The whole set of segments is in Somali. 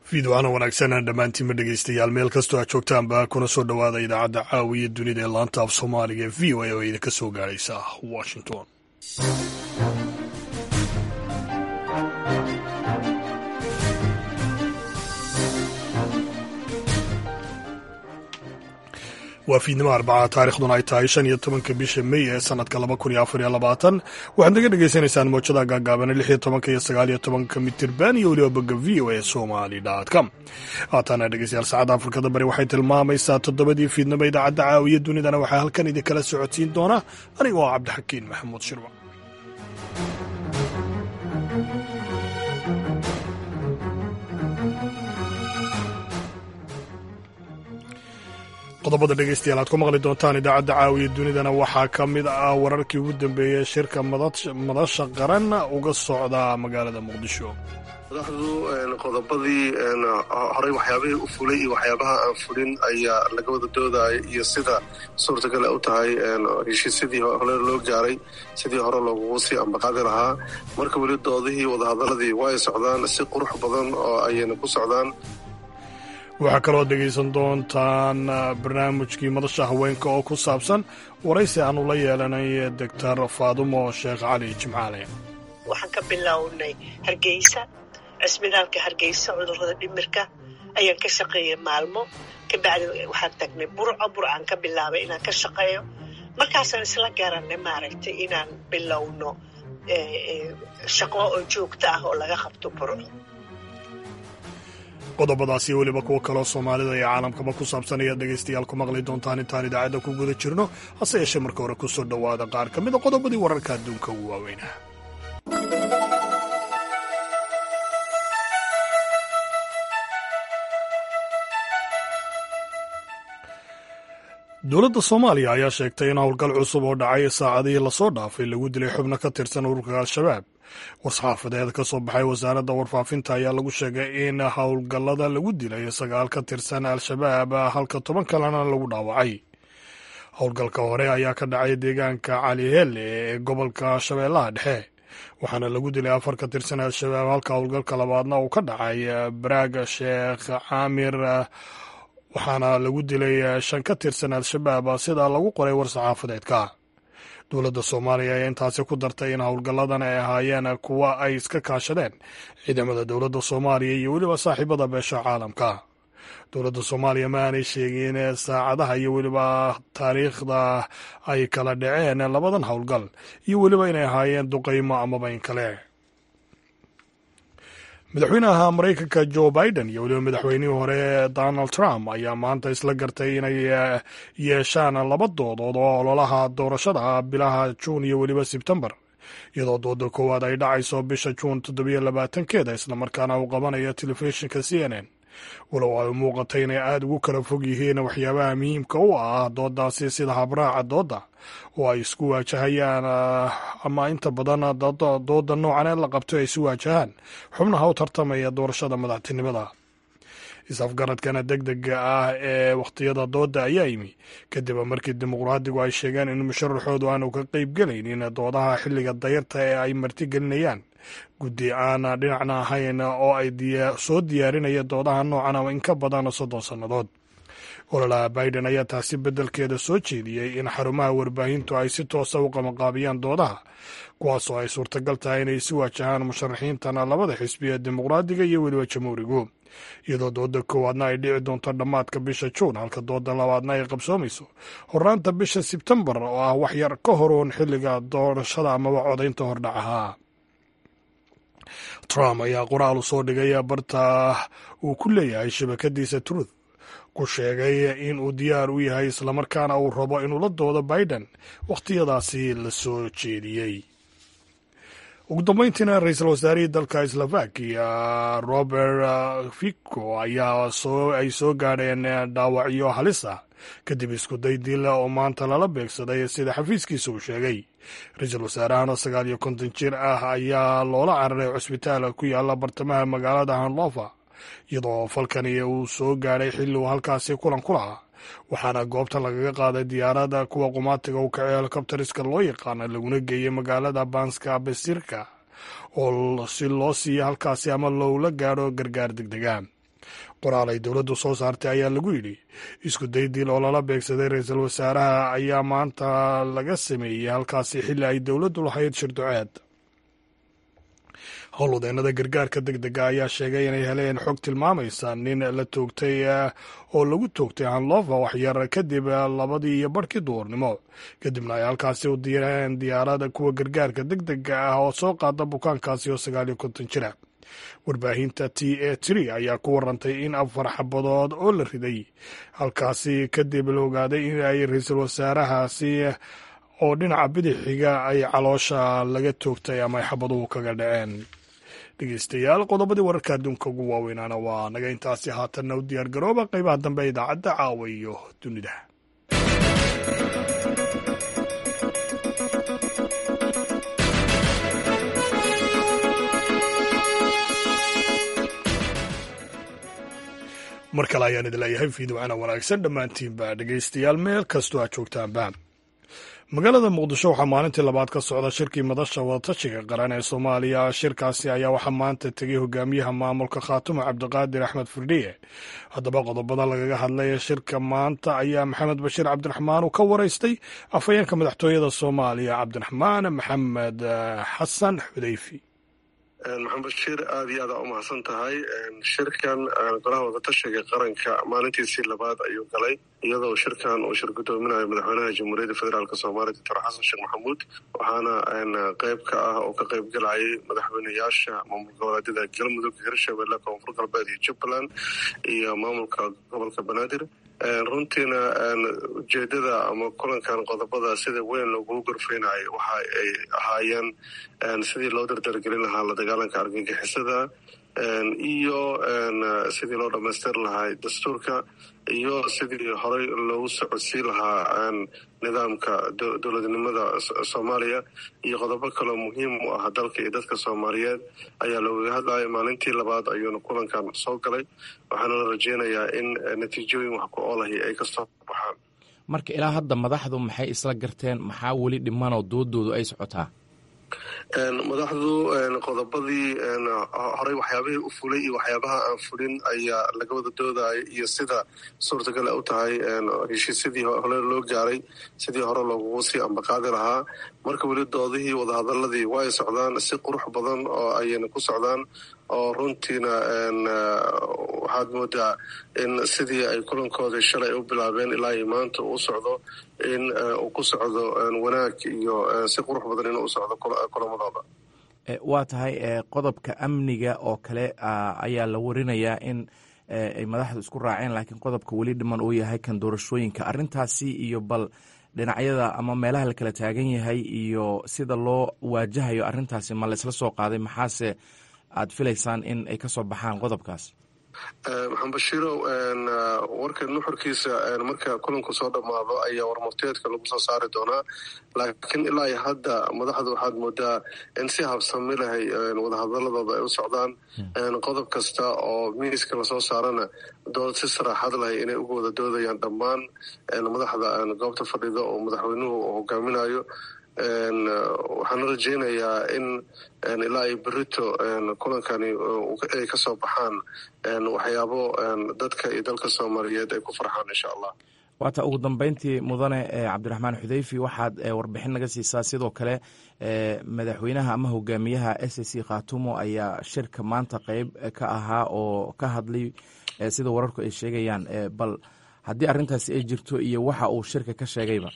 fiidwacana wanaagsan dhammaantiinma dhegaystayaal meel kastoo aad joogtaanba kuna soo dhowaada idaacadda caawiya dunida ee laanta af soomaaliga ee v o a oo idinka soo gaadhaysa washington waa fiidnimo arbaca taarikhduna ay tahay shan iyo tobanka bisha mey ee sanadka laba kun iyo afar iyo labaatan waxaad naga dhagaysanaysaan moojada gaagaabana lix iyo tobanka iyo sagaal iyo tobanka mitirban iyo weliba bogga v o a somali com haatana dhegeystayaal saacadda afrikada bari waxay tilmaamaysaa toddobadii fiidnimo idaacadda caawiya dunidana waxaa halkan idinkala socodsiin doona anigoo ah cabdixakiin maxamuud shirwa qodobada dhegeystayaal aad ku maqli doontaan idaacadda caawiya dunidana waxaa ka mid ah wararkii ugu dambeeyey shirka madasha qaran uga socda magaalada muqdisho madaxdu qodobadii horey waxyaabihii u fulay iyo waxyaabaha aan fulin ayaa laga wada doodaya iyo sida suurtagal u tahay heshiisyadii hore loo gaaray sidii hore loogugu sii ambaqaadi lahaa marka weli doodihii wadahadaladii waa ay socdaan si qurux badan oo ayayna ku socdaan waxaa kaloo dhegaysan doontaan barnaamijkii madasha haweenka oo ku saabsan waraysi aanu la yeelanay doctor faadumo sheekh cali jimcaale waxaan ka bilownay hargeysa cisbitaalka hargeysa cudurrada dhimirka ayaan ka shaqeeyay maalmo kabacdi waxaan tagnay burco burcaan ka bilaabay inaan ka shaqeeyo markaasaan isla garanay maaragtay inaan bilowno shaqo oo joogto ah oo laga qabto burco qodobadaasi weliba kuwo kaloo soomaalida iyo caalamkaba ku saabsan ayaad dhegaystayaal ku maqli doontaan intaan idaacadda ku guda jirno hase yeeshee marka hore ku soo dhowaada qaar ka mida qodobadii wararka adduunka ugu waaweynaa dowladda soomaaliya ayaa sheegtay in howlgal cusub oo dhacay saacadihii lasoo dhaafay lagu dilay xubno ka tirsan ururka al-shabaab war-saxaafadeed ka soo baxay wasaaradda warfaafinta ayaa lagu sheegay in howlgallada lagu dilay sagaal ka tirsan al-shabaab halka toban kalena lagu dhaawacay howlgalka hore ayaa ka dhacay deegaanka calihelle ee gobolka shabeellaha dhexe waxaana lagu dilay afar ka tirsan al-shabaab halka howlgalka labaadna uu ka dhacay baraag sheekh caamir waxaana lagu dilay shan ka tirsan al-shabaab sidaa lagu qoray war-saxaafadeedka dowladda soomaaliya ayaa intaasi ku dartay in howlgalladan ay ahaayeen kuwa ay iska kaashadeen ciidamada dowladda soomaaliya iyo weliba saaxiibada beesha caalamka dowladda soomaaliya ma aanay sheegin saacadaha iyo weliba taariikhda ay kala dhaceen labadan howlgal iyo weliba inay ahaayeen duqaymo amaba in kale madaxweynaha maraykanka jo biden iyo weliba madaxweynihii hore donald trump ayaa maanta isla gartay inay yeeshaan laba doodood oo ololaha doorashada bilaha juun iyo weliba sebtembar iyadoo dooda koowaad ay dhacayso bisha juun toddobiyo labaatankeeda islamarkaana uu qabanayo telefishinka c n n walow ay muuqatay inay aada ugu kala fog yihiin waxyaabaha muhiimka u ah doodaasi sida habraaca doodda oo ay isku waajahayaan ama inta badan dooda noocan ee la qabto ay isu waajahaan xubnaha u tartamaya doorashada madaxtinimada is-afgaradkana deg dega ah ee wakhtiyada doodda ayaa yimi kadib markii dimuqraadigu ay sheegeen in musharaxoodu aanu ka qeyb gelaynin doodaha xilliga dayarta ee ay martigelinayaan guddi aan dhinacna ahayn oo ay soo diyaarinaya doodaha noocan in ka badan soddon sannadood ololaha biden ayaa taasi beddelkeeda soo jeediyey in xarumaha warbaahintu ay si toosa u qamaqaabiyaan doodaha kuwaasoo ay suurtagal tahay inay si waajahaan musharaxiintana labada xisbi ee dimuqraadiga iyo weliba jamhuurigu iyadoo dooda koowaadna ay dhici doonto dhammaadka bisha juun halka dooda labaadna ay qabsoomayso hornaanta bisha sebtembar oo ah wax yar ka horoon xilliga doorashada amaba codaynta hordhacaha trump ayaa qoraal u soo dhigay barta uu ku leeyahay shabakadiisa truth ku sheegay in uu diyaar u yahay islamarkaana uu rabo inuu la doodo biden wakhtiyadaasi la soo jeediyey ugu dambeyntiina ra-iisul wasaarihii dalka slovakia robert fico ayaa ay soo gaadheen dhaawacyo halis ah kadib iskuday dila oo maanta lala beegsaday sida xafiiskiisa uu sheegay ra-iisul wasaarahan oo sagaal iyo konton jir ah ayaa loola cararay cusbitaal ku yaala bartamaha magaalada hanlova iyadoo falkani uu soo gaadhay xilli uu halkaasi kulan ku lahaa waxaana goobta lagaga qaaday diyaarada kuwa qumaatiga u kacay helikobteriska loo yaqaana laguna geeyey magaalada banska besirka oo si loo siiyo halkaasi ama loola gaadho gargaar degdega qoraal ay dowladdu soo saartay ayaa lagu yidhi isku day dil oo lala beegsaday ra-iisul wasaaraha ayaa maanta laga sameeyey halkaasi xilli ay dowladdu lahayd shirduceed howlwadeenada gargaarka deg dega ayaa sheegay inay heleen xog tilmaamaysa nin la toogtay oo lagu toogtay hanlova waxyar kadib labadii iyo barhkii duurnimo kadibna ay halkaasi u direen diyaarada kuwa gargaarka deg dega ah oo soo qaada bukaankaasi oo sagaal iyo konton jira warbaahinta t a tri ayaa ku warantay in afar xabadood oo la riday halkaasi kadib la ogaaday in ay ra-iisul wasaarahaasi oo dhinaca bidixiga ay caloosha laga toogtay ama ay xabaduhu kaga dhaceen dhegeystayaal qodobadii wararka adduunka ugu waaweynaana waa naga intaasi haatanna u diyaar garooba qeybaha dambe idaacadda caawa iyo dunida mar kale ayaan idin leeyahay fiidwacana wanaagsan dhammaantiinba dhegeystayaal meel kastoo aad joogtaanba magaalada muqdisho waxaa maalintii labaad ka socda shirkii madasha wadatashiga qaran ee soomaaliya shirkaasi ayaa waxaa maanta tegay hogaamiyaha maamulka khaatumo cabdiqaadir axmed firdhiye haddaba qodobada lagaga hadlay ee shirka maanta ayaa maxamed bashiir cabdiraxmaan uu ka waraystay afhayeenka madaxtooyada soomaaliya cabdiraxmaan maxamed xasan xudeyfi maxamed bashiir aada iyo aada u mahadsan tahay shirkan golaha wadatashiga qaranka maalintiisii labaad ayuu galay iyadoo shirkan uu shir gudoominayo madaxweynaha jamhuuriyadda federaalk soomaaliya doctor xasan sheekh maxamuud waxaana qeyb ka ah oo ka qeyb galayay madaxweyneyaasha maamul goboleedyada galmudug hirshabelle koonfur galbeed iyo jubbaland iyo maamulka gobolka banaadir runtiina ujeedada ama kulankan qodobada sida weyn loogu gorfeynayo waxa ay ahaayeen sidii loo dardargelin lahaa la dagaalanka argagixisada iyo sidii loo dhamaystir lahaa dastuurka iyo sidii horey loogu socodsiin lahaa nidaamka dowladnimada soomaaliya iyo qodobo kaloo muhiim u ah dalka iyo dadka soomaaliyeed ayaa loogaga hadlaya maalintii labaad ayuuna kulankan soo galay waxaana la rajeynayaa in natiijooyin wax ku oolahi ay kasoo baxaan marka ilaa hadda madaxdu maxay isla garteen maxaa weli dhimanoo doodoodu ay socotaa madaxdu qodobadii horey waxyaabihii u fulay iyo waxyaabaha aan fulin ayaa laga wada doodaya iyo sida suurtagal u tahay heshiisyadii hore loo gaaray sidii hore loogugu sii ambaqaadi lahaa marka weli doodihii wadahadaladii way socdaan si qurux badan oo ayayna ku socdaan oo runtiina waxaad moodaa in sidii ay kulankoodii shalay u bilaabeen ilaa iyo maanta uu socdo in uu ku socdo wanaag iyo si qurux badan inuu u socdo kulamadooda waa tahay qodobka amniga oo kale ayaa la warinayaa in ay madaxdu isku raaceen laakiin qodobka weli dhiman uu yahay kan doorashooyinka arrintaasi iyo bal dhinacyada ama meelaha la kala taagan yahay iyo sida loo waajahayo arrintaasi ma laysla soo qaaday maxaase aad filaysaan in ay ka soo baxaan qodobkaas maxamed bashiirow warka nuxurkiisa marka kulanku soo dhammaado ayaa warmurteedka lagu soo saari doonaa laakiin ilaa iyo hadda madaxdu waxaad moodaa in si habsami lahay wadahadaladooda ay u socdaan qodob kasta oo miiska lasoo saarana dood si saraaxad lahay inay uga wada doodayaan dhammaan madaxda goobta fadhida oo madaxweynuhu hogaaminayo waxaana rajeynayaa in ilaa iyo berito kulankani ay ka soo baxaan waxyaabo dadka iyo dalka soomaaliyeed ay ku farxaan insha allah waata ugu dambeyntii mudane cabdiraxmaan xudeyfi waxaad warbixin naga siisaa sidoo kale madaxweynaha ama hogaamiyaha s c khatumo ayaa shirka maanta qeyb ka ahaa oo ka hadlay sida wararku ay sheegayaan bal haddii arrintaasi ay jirto iyo waxa uu shirka ka sheegayba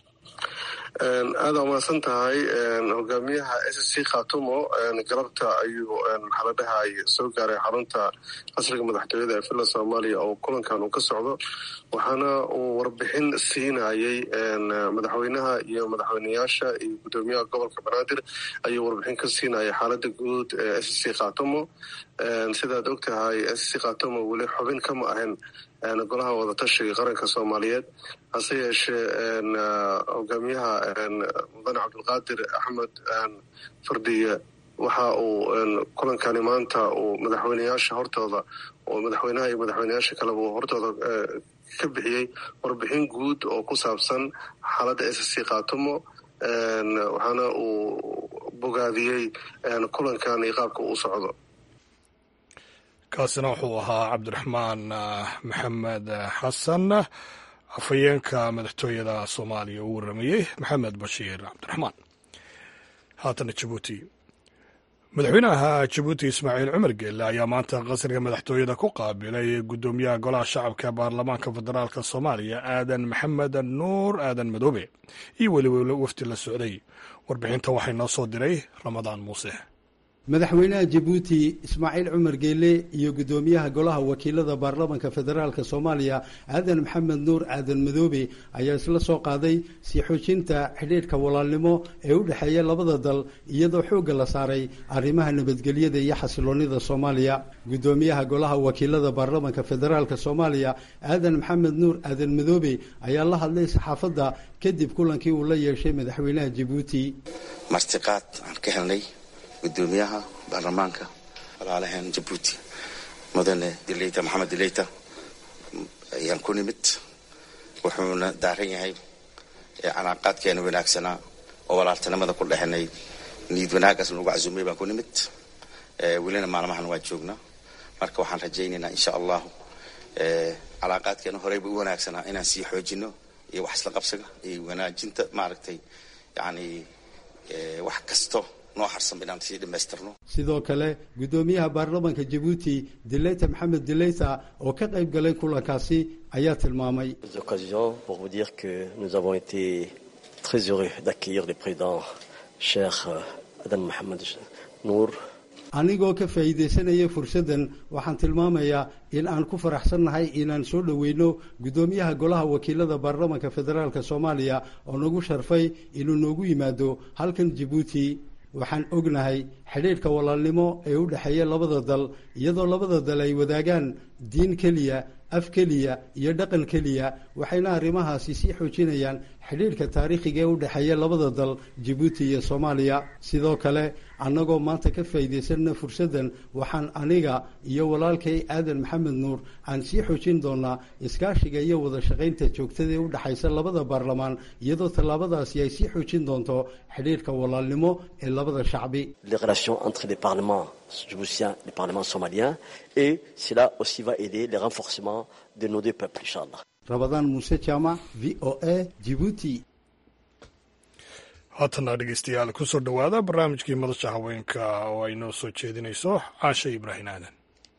aada umahadsan tahay hogaamiyaha s c khatumo galabta ayuu maxaa la dhahay soo gaaray xarunta qasriga madaxtooyada ee villa soomaaliya oo kulankan uu ka socdo waxaana uu warbixin siinayay madaxweynaha iyo madaxweyneyaasha iyo guddoomiyaha gobolka banaadir ayuu warbixin ka siinayay xaalada guud ee s c khatumo sidaad og tahay s c khatumo weli xubin kama ahan golaha wadatashiga qaranka soomaaliyeed hase yeeshee hogaamiyaha mudane cabdulqaadir axmed fardiye waxa uu kulankani maanta uu madaxweyneyaasha hortooda oo madaxweynaha iyo madaxweyneyaasha kaleba uu hortooda ka bixiyey warbixin guud oo ku saabsan xaaladda s c khatumo waxaana uu bogaadiyey kulankan iyo qaabka uu socdo kaasina wuxuu ahaa cabdiraxmaan maxamed xasan afhayeenka madaxtooyada soomaaliya uu waramayey maxamed bashiir cabdiraxmaan haatana jabuuti madaxweynaha jabuuti ismaaciil cumar geelle ayaa maanta qasriga madaxtooyada ku qaabilay guddoomiyaha golaha shacabka baarlamaanka federaalk soomaaliya aadan maxamed nuur aadan madoobe iyo weliba wafdi la socday warbixinta waxay noo soo diray ramadaan muuse madaxweynaha jabuuti ismaaciil cumar geele iyo guddoomiyaha golaha wakiilada baarlamanka federaalk soomaaliya aadan maxamed nuur aadan madoobe ayaa isla soo qaaday sii xoojinta xidhiidhka walaalnimo ee u dhexeeya labada dal iyadoo xoogga la saaray arrimaha nabadgelyada iyo xasiloonida soomaaliya guddoomiyaha golaha wakiilada baarlamanka federaalk soomaaliya aadan maxamed nuur aadan madoobe ayaa la hadlay saxaafadda kadib kulankii uu la yeeshay madaxweynaha jabuuti martiqaad aan ka helnay gudoomiyaha baarlamaanka walaalaheen jabuuti mudane dileyta maxamed dileyta ayaan ku nimid wuxuuna daaran yahay calaaqaadkeena wanaagsanaa oo walaaltinimada ku dhexinay niid wanaagaas nagu casuumay baan ku nimid welina maalmahan waa joognaa marka waxaan rajaynaynaa insha allahu calaaqaadkeena horeyba u wanaagsanaa inaan sii xoojino iyo wax isla qabsiga iyo wanaajinta maaragtay yani wax kasto sidoo kale guddoomiyaha baarlamanka jabuuti dileyta maxamed dileyta oo ka qayb galay kulankaasi ayaa tilmaamay occasion pour vous dire que nous avons été très heureux d'accueillir le président cheikh adan mohamed nuur anigoo ka faa'iidaysanaya fursaddan waxaan tilmaamayaa in aan ku faraxsannahay inaan soo dhoweyno guddoomiyaha golaha wakiilada baarlamanka federaalk soomaaliya oo nagu sharfay inuu noogu yimaado halkan jabuuti waxaan ognahay xidhiidhka walaalnimo ee u dhexeeya labada dal iyadoo labada dal ay wadaagaan diin keliya af keliya iyo dhaqan keliya waxayna arrimahaasi sii xoojinayaan xidhiidhka taariikhiga ee u dhexeeya labada dal jabuuti iyo soomaaliya sidoo kale annagoo maanta ka faa'iidaysanna fursaddan waxaan aniga iyo walaalkay aadan maxamed nuur aan sii xoojin doonaa iskaashiga iyo wada shaqaynta joogtada ee u dhexaysa labada baarlamaan iyadoo tallaabadaasi ay sii xoojin doonto xidhiidhka walaalnimo ee labada shacbi les relations entre les parlements djiboutiens et les parlements somaliens et cela aussi va aider le renforcement de nos deux peuples inchallah rabadaan muuse jaamac v o a jibuuti haatana dhegeystayaal kusoo dhowaada barnaamijkii madasha haweenka oo ay noo soo jeedinayso caashe ibraahim aadan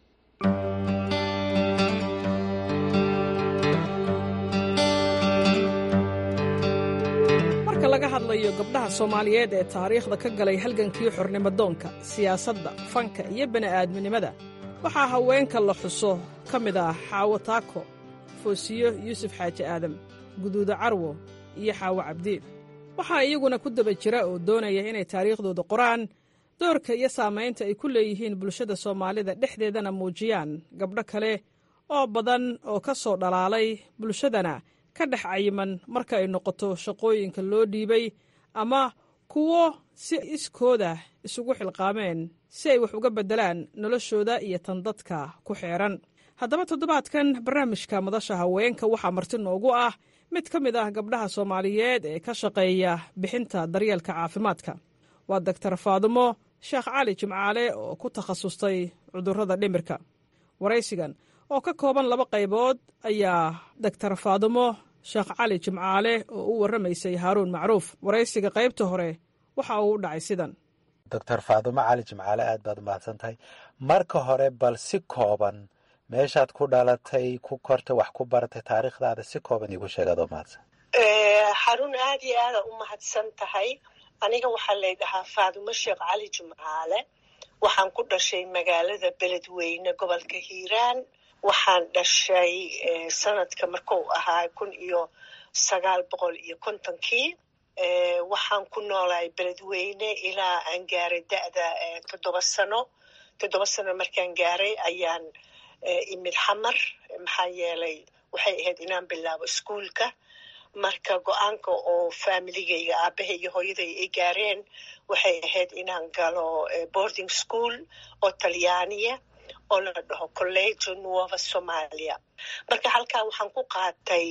marka laga hadlayo gabdhaha soomaaliyeed ee taariikhda ka galay halgankii xornimadoonka siyaasadda fanka iyo bini'aadminimada waxaa haweenka la xuso ka mid ah xaawo taako foosiyo yuusuf xaaji aadam guduuda carwo iyo xaawo cabdi waxaa iyaguna ku daba jira oo doonaya inay taariikhdooda qoraan doorka iyo saamaynta ay ku leeyihiin bulshada soomaalida dhexdeedana muujiyaan gabdho kale oo badan oo ka soo dhalaalay bulshadana ka dhex cayiman marka ay noqoto shaqooyinka loo dhiibay ama kuwo si iskooda isugu xilqaameen si ay wax uga beddelaan noloshooda iyo tan dadka ku xeeran haddaba toddobaadkan barnaamijka madasha haweenka waxaa marti noogu ah mid ka mid ah gabdhaha soomaaliyeed ee ka shaqeeya bixinta daryeelka caafimaadka waa doktar faadumo sheekh cali jimcaale oo ku takhasustay cudurrada dhimirka waraysigan oo ka kooban laba qaybood ayaa doktar faadumo sheekh cali jimcaale oo u warramaysay haaruun macruuf waraysiga qaybta hore waxa uu u dhacay sidan doctor faadumo cali jimcaale aad baad umahadsan tahay marka hore bal si kooban meeshaad ku dhalatay ku kortay wax ku baratay taariikhdaada si kooban iigu sheegaad oo mahadsan xarun aad iyo aada u mahadsan tahay aniga waxaa laydhahaa faadumo sheekh cali jimcaale waxaan ku dhashay magaalada beledweyne gobolka hiiraan waxaan dhashay sanadka markuu ahaa kun iyo sagaal boqol iyo kontonkii waxaan ku noolahay beledweyne ilaa aan gaaray da'da toddoba sano toddoba sano markaan gaaray ayaan imid xamar maxaa yeelay waxay ahayd inaan bilaabo iskuolka marka go-aanka oo faamiligayga aabahay iyo hooyaday ay gaareen waxay ahayd inaan galo boarding school oo talyaaniya oo la dhaho collegio nuova somalia marka halkaa waxaan ku qaatay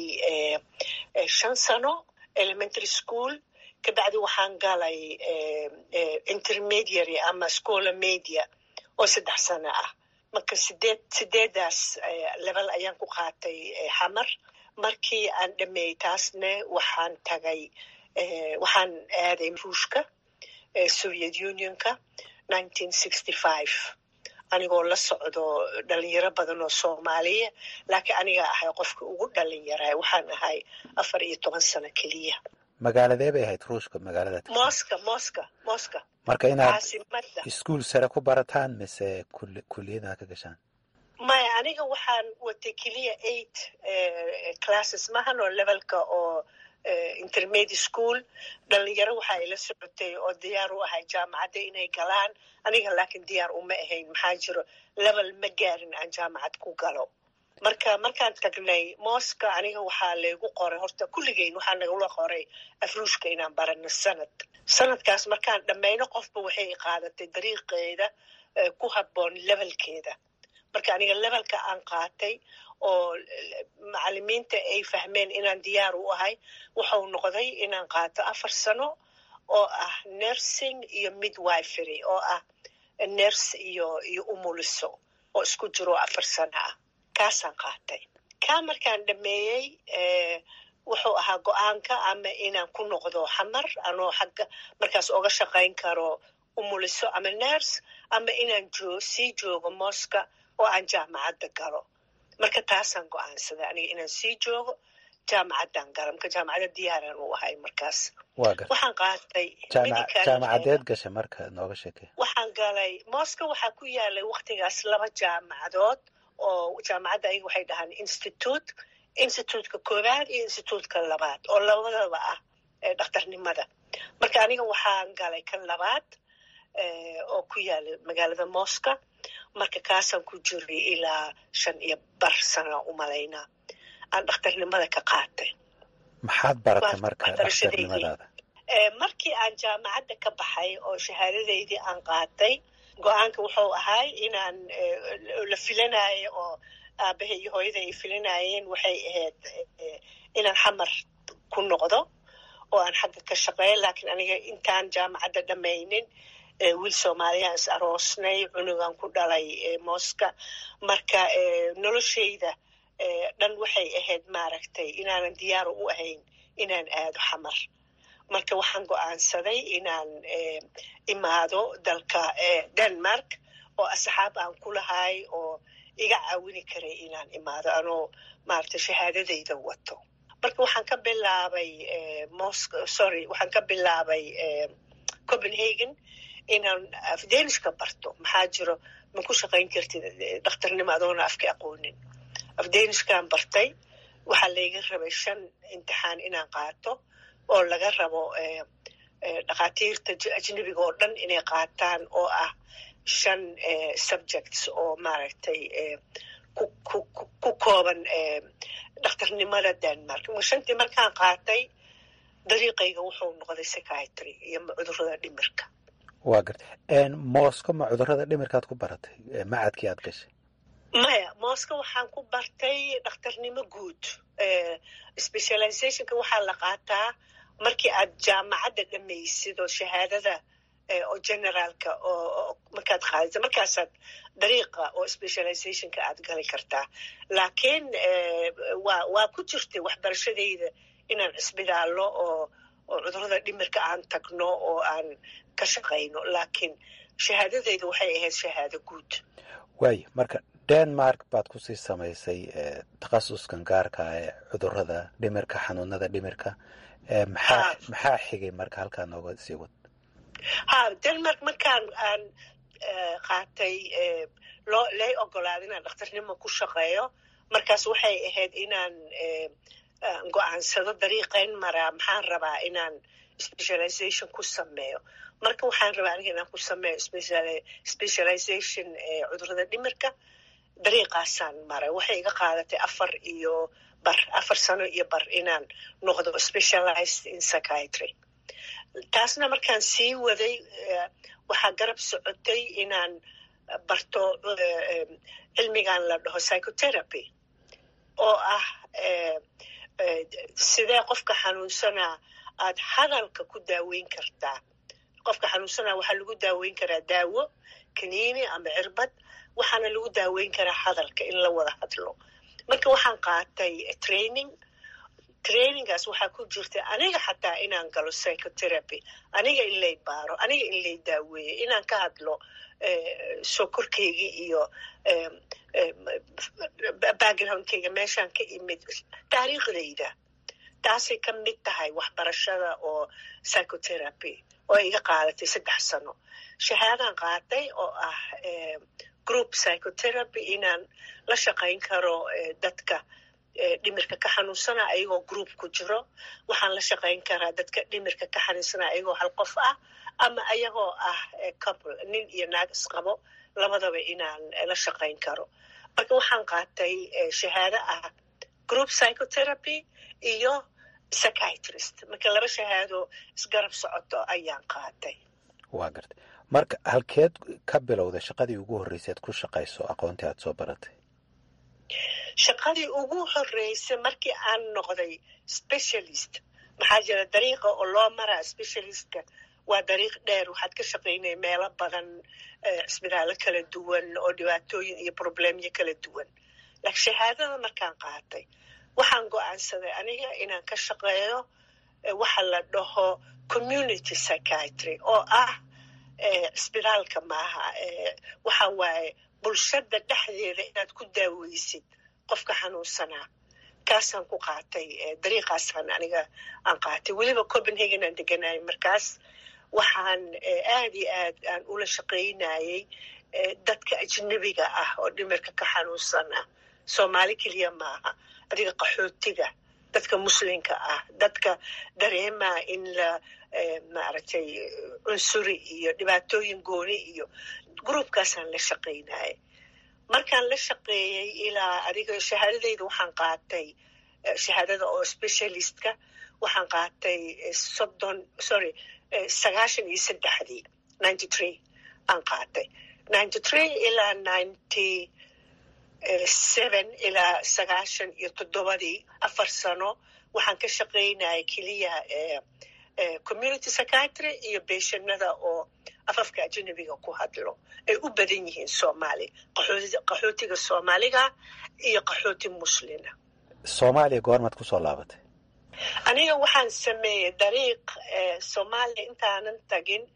shan sano elementary school kabacdi waxaan galay intermediary ama scola media oo saddex sano ah marka sideed sideedaas level ayaan ku qaatay xamar markii aan dhameeyey taasne waxaan tagay waxaan aaday ruushka soviet unionka nineteen sixty five anigoo la socdo dhalinyaro badan oo soomaaliya laakiin aniga ahay qofka ugu dhalinyara waxaan ahay afar iyo toban sano keliya magaaladee bay ahayd ruushka magaalada mosca mosca mosca marka inaad caasimada iskuol sare ku barataan mise kuliyada ka gashaan maya aniga waxaan watay keliya eight classes mahan oo levelka oo intermediate school dhalinyaro waxaa ila socotay oo diyaar u ahay jaamacadda inay galaan aniga laakiin diyaar uma ahayn maxaa jiro level ma gaarin aan jaamacad ku galo marka markaan tagnay mosca aniga waxaa laygu qoray horta kulligeyn waxaa nagula qoray afruushka inaan barano sanad sanadkaas markaan dhammayno qofba waxay qaadatay dariiqeeda ku habboon levelkeeda marka aniga levelka aan qaatay oo macalimiinta ay fahmeen inaan diyaar u ahay wuxuu noqday inaan qaato afar sano oo ah nursing iyo midwifery oo ah nurse iyo iyo umuliso oo isku jiro afar sano ah kaasaan qaatay kaa markaan dhameeyey wuxuu ahaa go-aanka ama inaan ku noqdo xamar anoo xagga markaas oga shaqayn karo umuliso ama nurse ama inaan joo sii joogo mosca oo aan jaamacadda galo marka taasaan go-aansaday aniga inaan sii joogo jaamacaddaan gala marka jaamacadda diyaaraan u ahay markaas waxaan qaatay jaamacadeed gashay marka nooga sheekey waxaan galay mosca waxaa ku yaalay waktigaas laba jaamacadood oo jaamacadda ayaga waxay dhahaan institute instituutka koowaad iyo instituutka labaad oo labadaba ah dhakhtarnimada marka aniga waxaan galay kan labaad oo ku yaala magaalada mosca marka kaasaan ku jiray ilaa shan iyo bar sana umalaynaa aan dhakhtarnimada ka qaatay maxaad baratay marka dhakhtarnimadaada markii aan jaamacadda ka baxay oo shahaadadeydii aan qaatay go-aanka wuxuu ahay inaan la filanayo oo aabahay iyo hooyada ay filanayeen waxay ahayd inaan xamar ku noqdo oo aan xagga ka shaqeeyo laakiin aniga intaan jaamacadda dhamaynin wiil soomaaliyaan is aroosnay cunugan ku dhalay mosca marka noloshayda dhan waxay ahayd maaragtay inaanan diyaar u ahayn inaan aado xamar marka waxaan go-aansaday inaan imaado dalka denmark oo asxaab aan ku lahay oo iga caawini karay inaan imaado anoo maaragtay shahaadadayda wato marka waxaan ka bilaabay mosc sorry waxaan ka bilaabay copenhagen inaan afdanishka barto maxaa jiro ma ku shaqayn kartid dhakhtarnimo adoona afka aqoonin afdanishkaan bartay waxaa layga rabay shan imtixaan inaan qaato oo laga rabo dhakhaatiirta ajnebiga oo dhan inay qaataan oo ah shan subjects oo maaragtay ku kooban dhakhtarnimada denmark shantii markaan qaatay dariiqayga wuxuu noqday psychiatry iyo cudurada dhimirka waa garta mosco ma cudurada dhimirkaad ku baratay macadkii aad gashay maya mosco waxaan ku bartay dhakhtarnimo guud specializationka waxaa la qaataa markii aad jaamacadda dhamaysid oo shahaadada oo generaalka oo markaad qaadisa markaasaad dariiqa oo specializationka aad gali kartaa laakiin waa waa ku jirtay waxbarashadayda inaan cisbidaallo oo oo cudurada dhimirka aan tagno oo aan ka shaqayno laakiin shahaadadayda waxay ahayd shahaado guud waayo marka denmark baad kusii samaysay takhasuskan gaarka ee cudurada dhimirka xanuunada dhimirka maxaa maxaa xigay marka halkaa nooga sii wad ha denmark markaan aan qaatay loo lay ogolaaday inaan dhakhtarnimo ku shaqeeyo markaas waxay ahayd inaan go-aansado dariiqayn maraa maxaan rabaa inaan specialization ku sameeyo marka waxaan rabaa aniga inaan ku sameeyo specialization cudurada dhimirka dariiqaasaan maray waxay iga qaadatay afar iyo bar afar sano iyo bar inaan noqdo specialized in psychiatry taasna markaan sii waday waxaa garab socotay inaan barto cilmigan la dhaho psychotherapy oo ah sidee qofka xanuunsanaa aad hadalka ku daaweyn kartaa qofka xanuunsanaa waxaa lagu daaweyn karaa daawo kaniini ama cirbad waxaana lagu daaweyn karaa hadalka in la wada hadlo marka waxaan qaatay training trainingaas waxaa ku jirta aniga xataa inaan galo psychotherapy aniga in lay baaro aniga in lay daaweeyo inaan ka hadlo sokorkaygii iyo backgroundkayga meeshaan ka imid taariikhdayda taasay ka mid tahay waxbarashada oo psychotherapy oo iga qaadatay saddex sano shahaadaan qaatay oo ah group psychotherapy inaan la shaqayn karo dadka dhimirka ka xanuunsana ayagoo group ku jiro waxaan la shaqayn karaa dadka dhimirka ka xanuunsana ayagoo hal qof ah ama ayagoo ah couple nin iyo naag isqabo labadaba inaan la shaqayn karo marka waxaan qaatay shahaado ah group psychotherapy iyo psychiatrist marka laba shahaado isgarab socoto ayaan qaatay waa gartay marka halkeed ka bilowday shaqadii ugu horreyseed ku shaqayso aqoontii aad soo baratay shaqadii ugu horreysay markii aan noqday specialist maxaa jira dariiqa oo loo maraa specialistka waa dariiq dheer waxaad ka shaqaynaya meelo badan cisbitaallo kala duwan oo dhibaatooyin iyo problemyo kala duwan laakiin shahaadada markaan qaatay waxaan go-aansaday aniga inaan ka shaqeeyo waxa la dhaho community psychiatry oo ah cisbitaalka maaha waxa waaye bulshada dhexdeeda inaad ku daaweysid qofka xanuunsanaa kaasaan ku qaatay dariiqaasaan aniga aan qaatay weliba copenhagen aan deganayay markaas waxaan aad iyo aad aan ula shaqaynayay dadka ajnebiga ah oo dhimirka ka xanuunsana soomaali keliya maaha adiga qaxootiga dadka muslimka ah dadka dareemaa in la maaragtay cunsuri iyo dhibaatooyin gooni iyo groupkaasaan la shaqaynayay markaan la shaqeeyey ilaa adiga shahaadadayda waxaan qaatay shahaadada oo specialistka waxaan qaatay soddon sorry sagaashan iyo saddexdii ninety three aan qaatay ninety three ilaa ninety seven ilaa sagaashan iyo toddobadii afar sano waxaan ka shaqaynayay keliya community psychiatry iyo beeshanada oo afafka ajanabiga ku hadlo ay u badan yihiin soomaali qaxootiga soomaaliga iyo qaxooti muslina soomaaliya goormaad kusoo laabatay aniga waxaan sameeyey dariiq soomaaliya intaanan tagin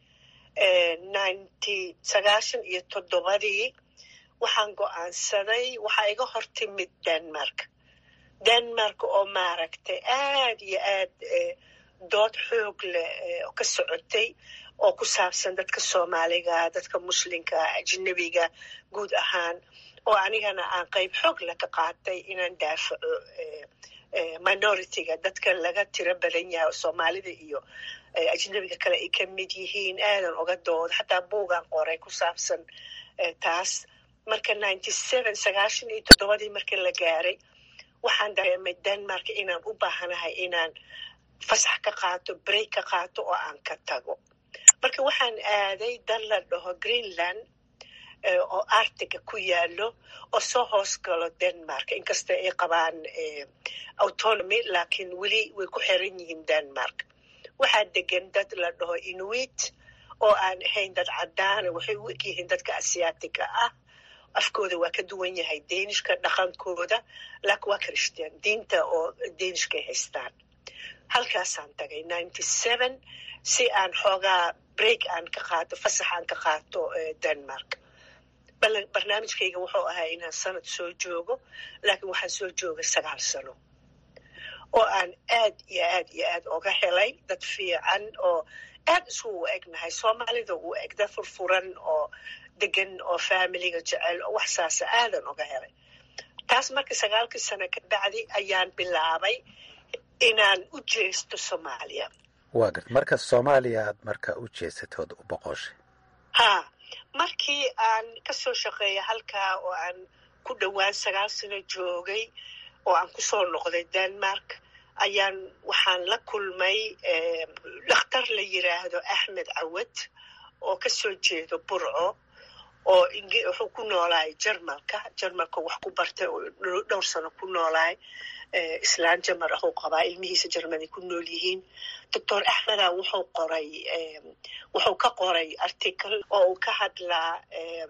ninety sagaashan iyo toddobadii waxaan go-aansaday waxaa iga hor timid denmark denmark oo maaragtay aad iyo aad dood xoog leh oo ka socotay oo ku saabsan dadka soomaaliga dadka muslimka ajnabiga guud ahaan oo anigana aan qayb xoog leh ka qaatay inaan daafaco minority-ga dadka laga tiro badan yahay soomaalida iyo ajnabiga kale ay ka mid yihiin aadan uga dooda xataa buugaan qoray ku saabsan taas marka ninety seven sagaashan iyo toddobadii markii la gaaray waxaan dareemay denmark inaan u baahanahay inaan fasax ka qaato break ka qaato oo aan ka tago marka waxaan aaday dal la dhaho greenland oo artiga ku yaalo oo soo hoos galo denmark inkasta ay qabaan autonomy laakiin weli way ku xiran yihiin denmark waxaa degan dad la dhaho inuit oo aan ahayn dad cadaana waxay u egyihiin dadka asiyaatiga ah afkooda waa ka duwan yahay danishka dhaqankooda laakiin waa christian diinta oo danishkay haystaan halkaasaan tagay ninety seven si aan xoogaa break aan ka qaato fasax aan ka qaato denmark barnaamijkayga wuxuu ahaa inaan sanad soo joogo laakiin waxaan soo joogay sagaal sano oo aan aad iyo aad iyo aad oga helay dad fiican oo aad isugu egnahay soomaalida uu eg dad furfuran oo degan oo familiga jecel oo wax saasa aadan oga helay taas marka sagaalkii sano ka bacdi ayaan bilaabay inaan u jeesto soomaaliya waa garta marka soomaaliya aad marka u jeesatood u boqoshay ha markii aan kasoo shaqeeya halkaa oo aan ku dhowaan sagaal sano joogay oo aan kusoo noqday denmark ayaan waxaan la kulmay dhakhtar la yiraahdo axmed cawad oo kasoo jeedo burco oo wuxuu ku noolaay jarmalka jarmalka wax ku bartay oo dhowr sano ku noolaay islaan jamar ahuu qabaa ilmihiisa jarmani ku nool yihiin doctor axmeda wuxuu qoray wuxuu ka qoray article oo uu ka hadlaa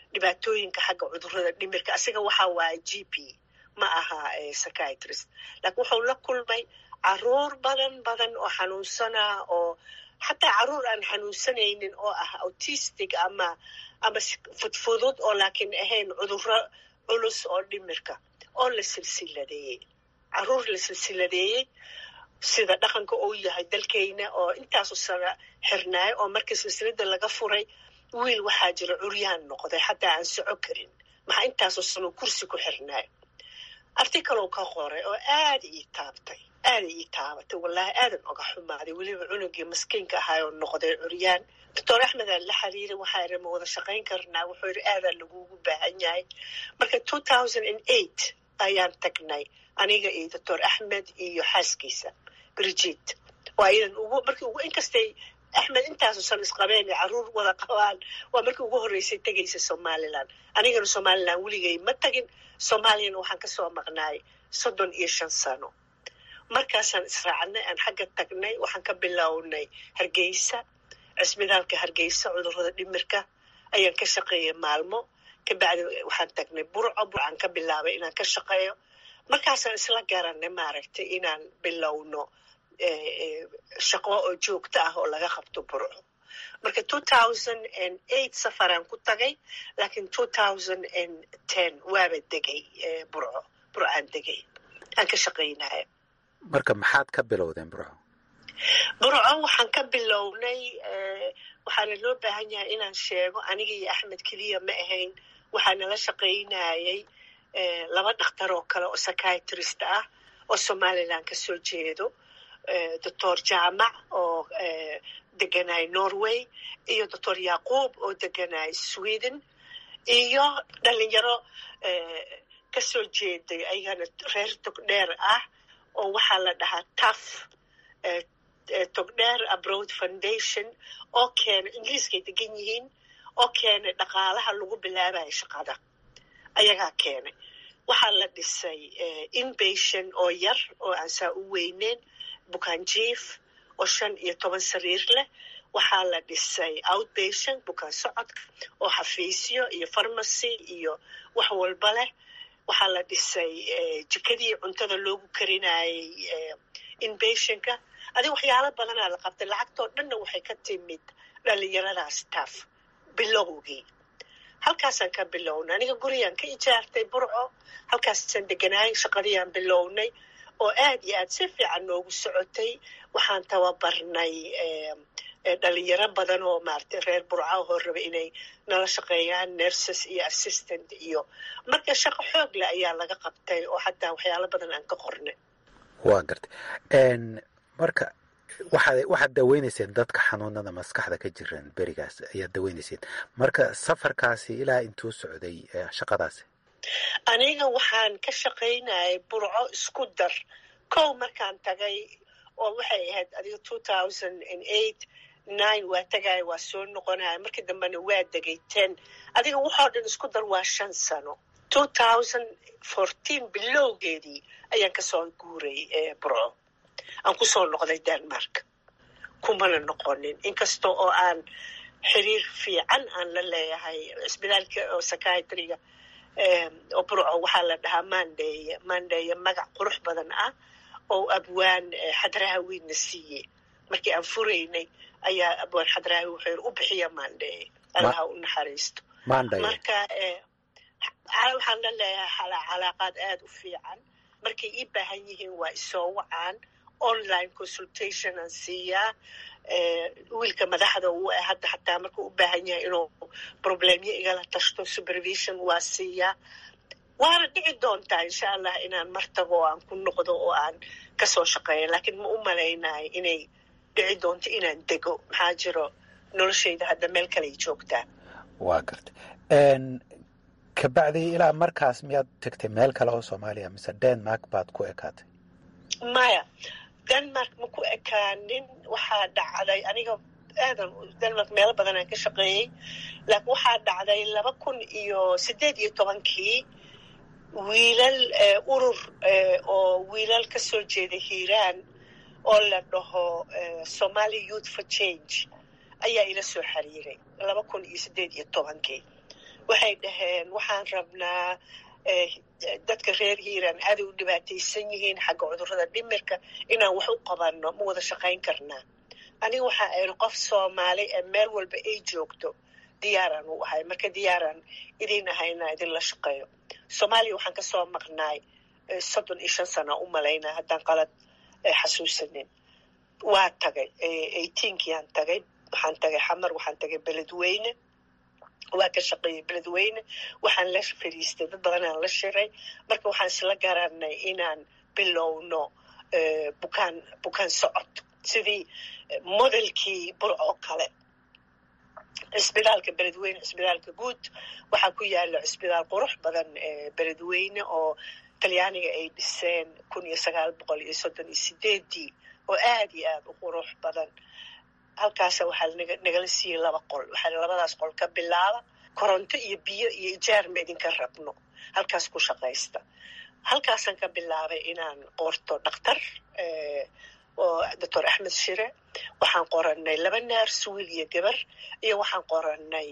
dhibaatooyinka xagga cudurrada dhimirka asiga waxaa waaya g p ma aha psychiatrist laakiin wuxuu la kulmay caruur badan badan oo xanuunsana oo xataa caruur aan xanuunsanaynin oo ah autistic ama ama fudfudud oo laakiin ahayn cudurro culus oo dhimirka oo la silsiladeeyey caruur la silsiladeeyey sida dhaqanka uu yahay dalkeyna oo intaasu sana xirnaayo oo markii silsilada laga furay wiil waxaa jira curyaan noqday xataa aan soco karin maxaa intaasu sano kursi ku xirnaayo articalow ka qoray oo aada ii taabtay aada ii taabatay wallaahi aadan oga xumaaday weliba cunugii maskiinka ahaay oo noqday curyaan doctor axmed aan la xiriiray waxaa iri ma wada shaqayn karnaa wuxuu yidhi aadaa lagugu baahan yahay marka two thousand and eight ayaan tagnay aniga iyo doctor axmed iyo xaaskiisa brigid oo ayadan ugu markii ugu inkastay axmed intaasu san isqabeen ee caruur wada qabaan waa markii ugu horreysay tegaysa somaliland anigana somaliland weligay ma tagin soomaaliyana waxaan kasoo maqnaay soddon iyo shan sano markaasaan israacnay aan xagga tagnay waxaan ka bilownay hargeysa cisbitaalka hargeysa cudurrada dhimirka ayaan ka shaqeeyay maalmo kabacdi waxaan tagnay burco burcaan ka bilaabay inaan ka shaqeeyo markaasaan isla garanay maaragtay inaan bilowno shaqo oo joogto ah oo laga qabto burco marka two thousand and eight safaraan ku tagay laakiin two thousand and ten waaba degay burco burcaan degay aan ka shaqaynaya marka maxaad ka bilowdeen burco burco waxaan ka bilownay waxaana loo baahan yahay inaan sheego aniga iyo axmed keliya ma ahayn waxaa nala shaqaynayay laba dhakhtar oo kale oo psychiatrist ah oo somaliland ka soo jeedo doctor jaamac oo deganay norway iyo doctor yaquub oo deganay sweden iyo dhalinyaro kasoo jeeday ayagana reer togdheer ah oo waxaa la dhahaa taf togdheer abroad foundation oo keenay ingiliiskay degan yihiin oo keenay dhaqaalaha lagu bilaabayo shaqada ayagaa keenay waxaa la dhisay inpatient oo yar oo aan saa u weyneyn bukaan jief oo shan iyo toban sariir leh waxaa la dhisay outpatient bukaan socodka oo xafiisyo iyo farmacy iyo wax walba leh waxaa la dhisay jikadii cuntada loogu karinayay inpatientka adig waxyaalo badanaa la qabtay lacagtoo dhanna waxay ka timid dhalinyaradaas taaf bilowgii halkaasaan ka bilownay aniga gurigaan ka ijaartay burco halkaasaan deganaay shaqadiiaan bilownay oo aad iyo aad si fiican noogu socotay waxaan tababarnay dhalinyaro badan oo maaragtay reer burca oo raba inay nala shaqeeyaan nurses iyo assistant iyo marka shaqo xoog leh ayaa laga qabtay oo xataa waxyaalo badan aan ka qornay waa gartay marka waxaad waxaad daweynayseen dadka xanuunada maskaxda ka jiran berigaas ayaad daweynayseen marka safarkaasi ilaa intuu socday shaqadaasi aniga waxaan ka shaqaynayay burco isku dar kow markaan tagay oo waxay ahayd adiga two thousand and eight nine waa tagaya waa soo noqonaya markii dambena waa degay ten adiga waxoo dhan isku dar waa shan sano two thousand fourteen bilowgeedii ayaan kasoo guuray burco aan kusoo noqday denmark kumana noqonin inkasta oo aan xiriir fiican aan la leeyahay cisbitaalka oo psychiatriga oo burco waxaa la dhahaa mandeye mandeye magac qurux badan ah oo abwaan xadraha wiidna siiye markii aan furaynay ayaa abwaan xadraha wuxuu yiri u bixiya mandeye allaha u naxariisto marka waxaan la leeyahay calaaqaad aada u fiican markay ii baahan yihiin waa isoo wacaan online consultation aan siiyaa wiilka madaxda uu ah hadda xataa markuu u baahan yahay inuu problemyo igala tashto supervision waa siiyaa waana dhici doontaa insha allah inaan mar tago oo aan ku noqdo oo aan kasoo shaqeeyo laakiin ma u malaynayo inay dhici doonto inaan dego maxaa jiro noloshayda hadda meel kaley joogtaa waa garta kabacdi ilaa markaas miyaad tegtay meel kale oo soomaaliya mise denmark baad ku ekaatay maya denmark ma ku ekaanin waxaa dhacday aniga aadan denmark meelo badan aan ka shaqeeyey laakiin waxaa dhacday laba kun iyo siddeed iyo tobankii wiilal urur oo wiilal ka soo jeeda hiiraan oo la dhaho somali youth for change ayaa ila soo xiriiray laba kun iyo siddeed iyo tobankii waxay dhaheen waxaan rabnaa dadka reer hiiraan aaday u dhibaataysan yihiin xagga cudurrada dhimirka inaan wax u qabanno ma wada shaqayn karnaa aniga waxaa aynu qof soomaali ee meel walba ay joogto diyaaraan u ahay marka diyaaraan idin ahay inaan idinla shaqeeyo soomaaliya waxaan ka soo maqnaay soddon iyo shan sana u malaynaa haddaan qalad xasuusanin waa tagay eighteenkiaan tagay waxaan tagay xamar waxaan tagay beledweyne waa ka shaqeeyey beledweyne waxaan la fadhiistay dad badanaan la shiray marka waxaan isla garanay inaan bilowno bukaan bukaan socod sidii modelkii burcoo kale cisbitaalka beledweyne cisbitaalka guud waxaa ku yaala cisbitaal qurux badan beledweyne oo talyaaniga ay dhiseen kun iyo sagaal boqol iyo soddon iyo sideedii oo aad iyo aad u qurux badan halkaasa waxaa nagala siiyey laba qol waxaa labadaas qol ka bilaaba koronto iyo biyo iyo ijaar ma idinka rabno halkaas ku shaqaysta halkaasaan ka bilaabay inaan qorto dhakhtar oo doctor axmed shire waxaan qoranay laba naars wiil iyo gabar iyo waxaan qoranay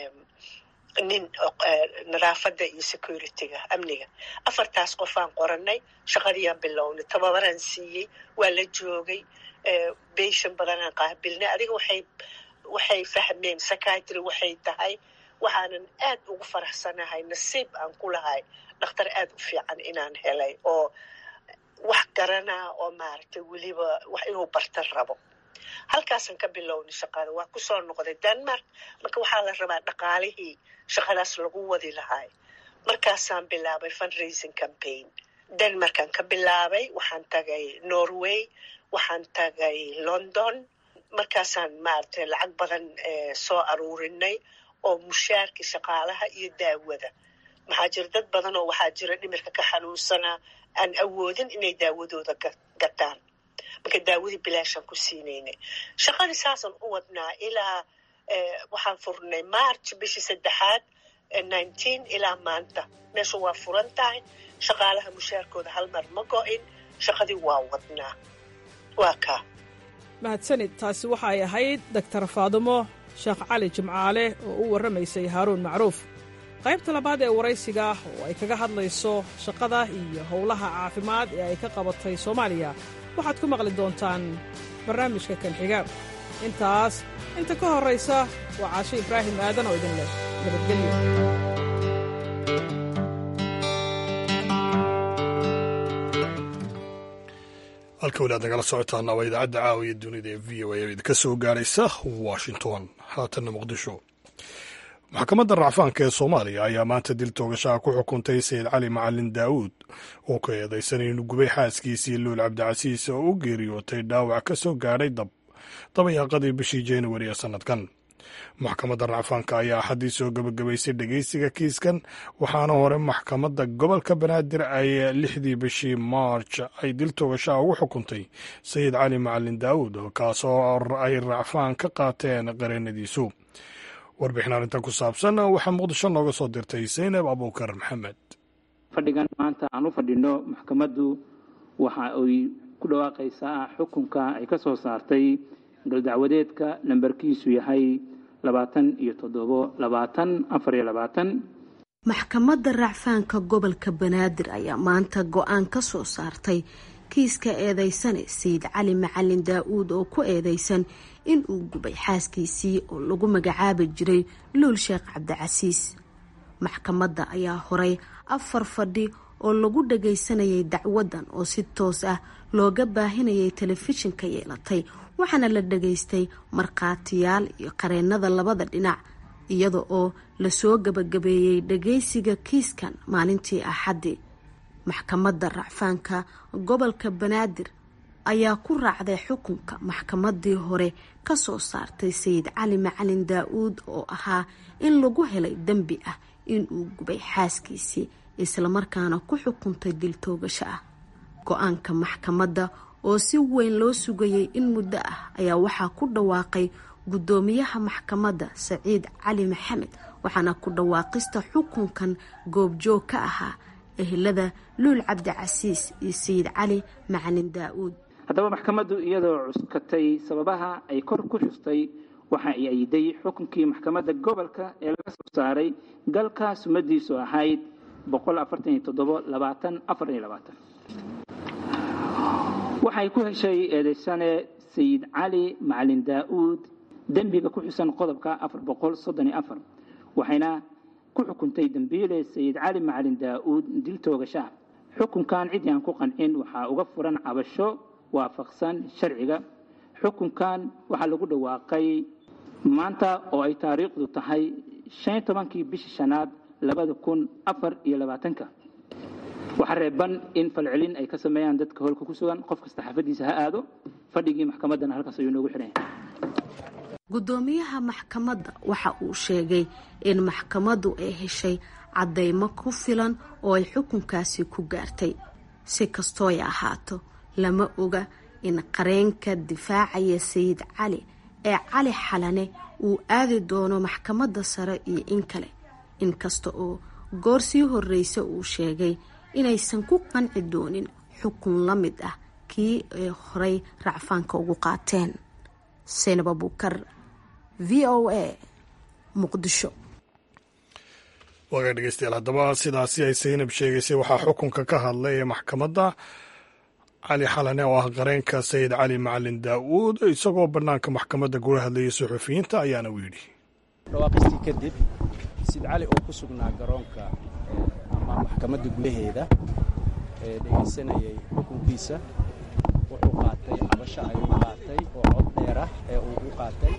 nin nadaafadda iyo securityga amniga afartaas qofaan qoranay shaqadiiyaan bilownay tababaraan siiyey waa la joogay beshan badanaan qaabilnay adiga waxay waxay fahmeen psychiatry waxay tahay waxaanan aad ugu faraxsanahay nasiib aan ku lahay dhakhtar aad u fiican inaan helay oo wax garanaa oo maaragtay weliba wax inuu barta rabo halkaasaan ka bilownay shaqada waa kusoo noqday denmark marka waxaa la rabaa dhaqaalihii shaqadaas lagu wadi lahay markaasaan bilaabay fundraising campaign denmarkaan ka bilaabay waxaan tagay norway waxaan tagay london markaasaan maaragtay lacag badan soo aruurinay oo mushaarkii shaqaalaha iyo daawada maxaa jira dad badan oo waxaa jira dhimirka ka xanuunsanaa aan awoodin inay daawadooda gataan marka daawadii bilaashaan ku siinaynay shaqadii saasaan u wadnaa ilaa waxaan furnay march bishii saddexaad nineteen ilaa maanta meesha waa furan tahay shaqaalaha mushaarkooda hal mar ma go-in shaqadii waa wadnaa waa kaa mahadsanid taasi waxay ahayd doctor faadumo sheekh cali jimcaale oo u warramaysay haaruun macruuf qaybta labaad ee waraysiga oo ay kaga hadlayso shaqada iyo howlaha caafimaad ee ay ka qabatay soomaaliya waxaad ku maqli doontaan barnaamijka kan xiga intaas inta ka horraysa waa caasho ibraahim aadan oo idin leh nabadgelyo halka weli aad nagala socotaana waa idaacadda caawiya dunida ee v o a oo idinka soo gaaraysa washington haatanna muqdisho maxkamadda racfaanka ee soomaaliya ayaa maanta dil toogashaha ku xukuntay sayid cali macalin daa'uud oo ka eedaysan inuu gubay xaaskiisii luul cabdicasiis oo u geeriyootay dhaawac ka soo gaadhay dab dabayaaqadii bishii januari ee sannadkan maxkamadda racfaanka ayaa axaddii soo gebagabaysay dhegeysiga kiiskan waxaana hore maxkamadda gobolka banaadir ay lixdii bishii maarj ay dil toogashaha ugu xukuntay sayid cali macalin daa'uud kaasoo ay racfaan ka qaateen qareenadiisu warbixin arrintan ku saabsan waxaa muqdisho nooga soo dirtay saynab abuukar maxamed fadhigan maanta aan u fadhino maxkamaddu waxa ay ku dhawaaqaysaa xukunka ay ka soo saartay galdacwadeedka lambarkiisu yahay labaatan iyo toddobo labaatan afar iyo labaatan maxkamadda racfaanka gobolka banaadir ayaa maanta go-aan ka soo saartay kiiska eedeysane sayid cali macalin daa-uud oo ku eedeysan in uu gubay xaaskiisii oo lagu magacaabi jiray luul sheekh cabdicasiis maxkamadda ayaa horay afar fadhi oo lagu dhagaysanayay dacwadan oo si toos ah looga baahinayay telefishinka yeelatay waxaana la dhagaystay markhaatiyaal iyo qareenada labada dhinac iyada oo lasoo gabagabeeyey dhagaysiga kiiskan maalintii axaddi maxkamadda racfaanka gobolka banaadir ayaa ku raacday xukunka maxkamadii hore kasoo saartay sayid cali macalin daa-uud oo ahaa in lagu helay dembi ah inuu gubay xaaskiisii islamarkaana ku xukuntay dil toogasho ah go-aanka maxkamadda oo si weyn loo sugayay in muddo ah ayaa waxaa ku dhawaaqay guddoomiyaha maxkamadda saciid cali maxamed waxaana ku dhawaaqista xukunkan goobjoog ka ahaa ehelada luul cabdicasiis iyo sayid cali macalin daa-uud haddaba maxkamaddu iyadoo cuskatay sababaha ay kor ku xustay waxa ay ayiday xukunkii maxkamadda gobolka ee laga soo saaray galka sumadiisu ahayd waxay ku heshay eedeysane sayid cali macalin daa'uud dembiga ku xusan qodobka waxayna ku xukuntay dembiile sayid cali macalin daa'uud dil toogasha xukunkan ciddii aan ku qancin waxaa uga furan cabasho waafaqsan sharciga xukunkan waxaa lagu dhawaaqay maanta oo ay taariikhdu tahay shan tobankii bishii shanaad labada kun afar iyo labaatanka waxaa reeban in falcelin ay ka sameeyaan dadka holka ku sugan qof kasta xaafadiisa ha aado fadhigii maxkamaddana halkaas ayuu noogu xidhan gudoomiyaha maxkamadda waxa uu sheegay in maxkamaddu ay heshay caddaymo ku filan oo ay xukunkaasi ku gaartay si kastooy ahaato lama oga in qareenka difaacaya sayid cali ee cali xalane uu aadi doono maxkamadda sare iyo in kale inkasta oo goor sii horreysa uu sheegay inaysan ku qanci doonin xukun la mid ah kii ay horay racfaanka ugu qaateen saynab abuukar v o a muqdisho waaga dhegeystayaal haddaba sidaasi ay saynab sheegaysay waxaa xukunka ka hadlay ee maxkamadda cali xalane oo ah qareenka sayid cali macalin daa'uud isagoo bannaanka maxkamadda kula hadlayay suxufiyiinta ayaana u yidhi dhawaaqistii kadib sayid cali oo ku sugnaa garoonka ama maxkamadda gudaheeda ee dhegaysanayay xukunkiisa wuxuu qaatay cabasho ayuu qaatay oo cod dheer ah ee uu u qaatay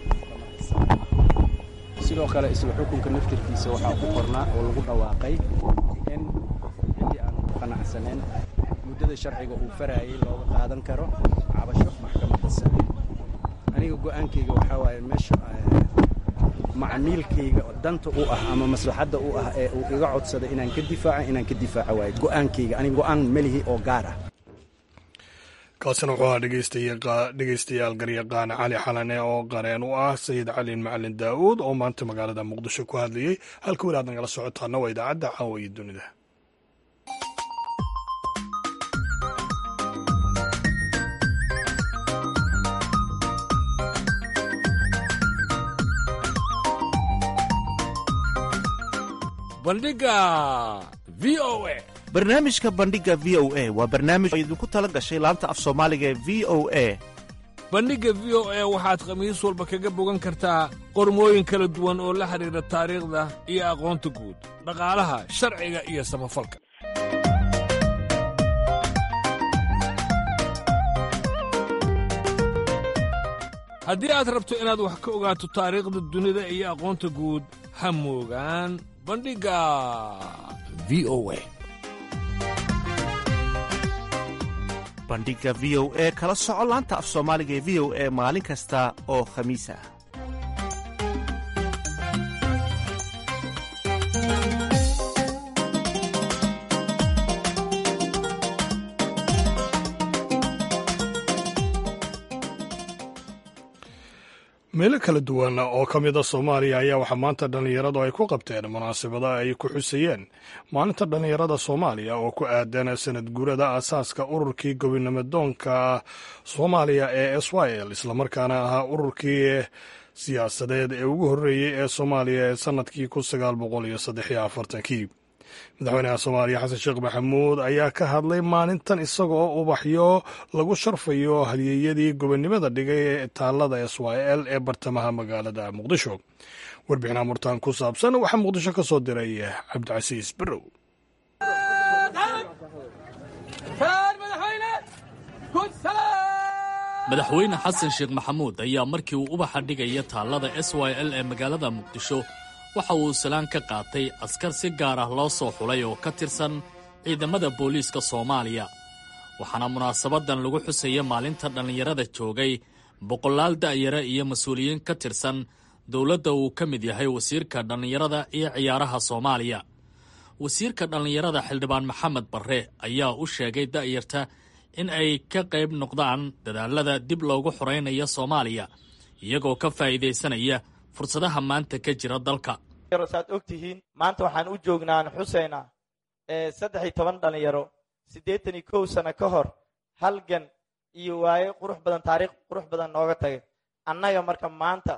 sidoo kale isla xukunka naftirkiisa waxaa ku qornaa oo lagu dhawaaqay in ciddii aan ku qanacsanayn muddada sharciga uu faraayay looga qaadan karo cabasho maxkamadda sare aniga go'aankayga waxaa waaye meesha macmiilkayga danta u ah ama maslaxadda u ah ee uu iga codsada inaan ka difaaco inaan ka difaaco waaye go'aankayga aniga go'aan melihi oo gaar ah kaasina wuxuu ahaa dhegeystayaal garyaqaan cali xalane oo qareen u ah sayid cali macalin daa'uud oo maanta magaalada muqdisho ku hadlayey halka weli aad nagala socotaana waa idaacadda caawa iyo dunida bandhiga v o a barnaamijka bandhiga v o a waa barnaamij oo idinku tala gashay laanta af soomaaliga ee v o a bandhigga v o a waxaad khamiis walba kaga bogan kartaa qormooyin kala duwan oo la xidhiidha taariikhda iyo aqoonta guud dhaqaalaha sharciga iyo samafalka haddii aad rabto inaad wax ka ogaato taariikhda dunida iyo aqoonta guud ha moogaan bandhigga v o a bandhiga v o e kala soco laanta af soomaaliga ee v o e maalin kasta oo khamiis ah meelo kala duwan oo ka mid a soomaaliya ayaa waxaa maanta dhallinyaradu ay ku qabteen munaasabada ay ku xusayeen maalinta dhallinyarada soomaaliya oo ku aadan sanad guurada aasaaska ururkii gobonimodoonka soomaaliya ee s y l islamarkaana ahaa ururkii siyaasadeed ee ugu horreeyey ee soomaaliya ee sannadkii kun sagaal boqol iyo saddex iyo afartankii madaxweynaha soomaaliya xasan sheekh maxamuud ayaa ka hadlay maalintan isagoo ubaxyo lagu sharfayo halyeeyadii gobonnimada dhigay ee taallada s y l ee bartamaha magaalada muqdisho warbixinaa murtaan ku saabsan waxaa muqdisho ka soo diray cabdicasiis barrow madaxweyne xasan sheekh maxamuud ayaa markii uu ubaxa dhigaya taallada s y l ee magaalada muqdisho waxa uu salaan ka qaatay askar si gaar ah loo soo xulay oo ka tirsan ciidamada booliiska soomaaliya waxaana munaasabadan lagu xusaya maalinta dhallinyarada joogay boqolaal da'yara iyo mas-uuliyiin ka tirsan dowladda uu ka mid yahay wasiirka dhallinyarada iyo ciyaaraha soomaaliya wasiirka dhallinyarada xildhibaan maxamed barre ayaa u sheegay da'yarta in ay ka qayb noqdaan dadaalada dib loogu xoraynayo soomaaliya iyagoo ka faa'iidaysanaya fursadaha maanta ka jira dalka saad og tihiin maanta waxaan u joognaan xuseyna saddex iyo toban dhallinyaro siddeetan iyo kow sano ka hor halgan iyo waaye qurux badan taariikh qurux badan nooga tagay annaga marka maanta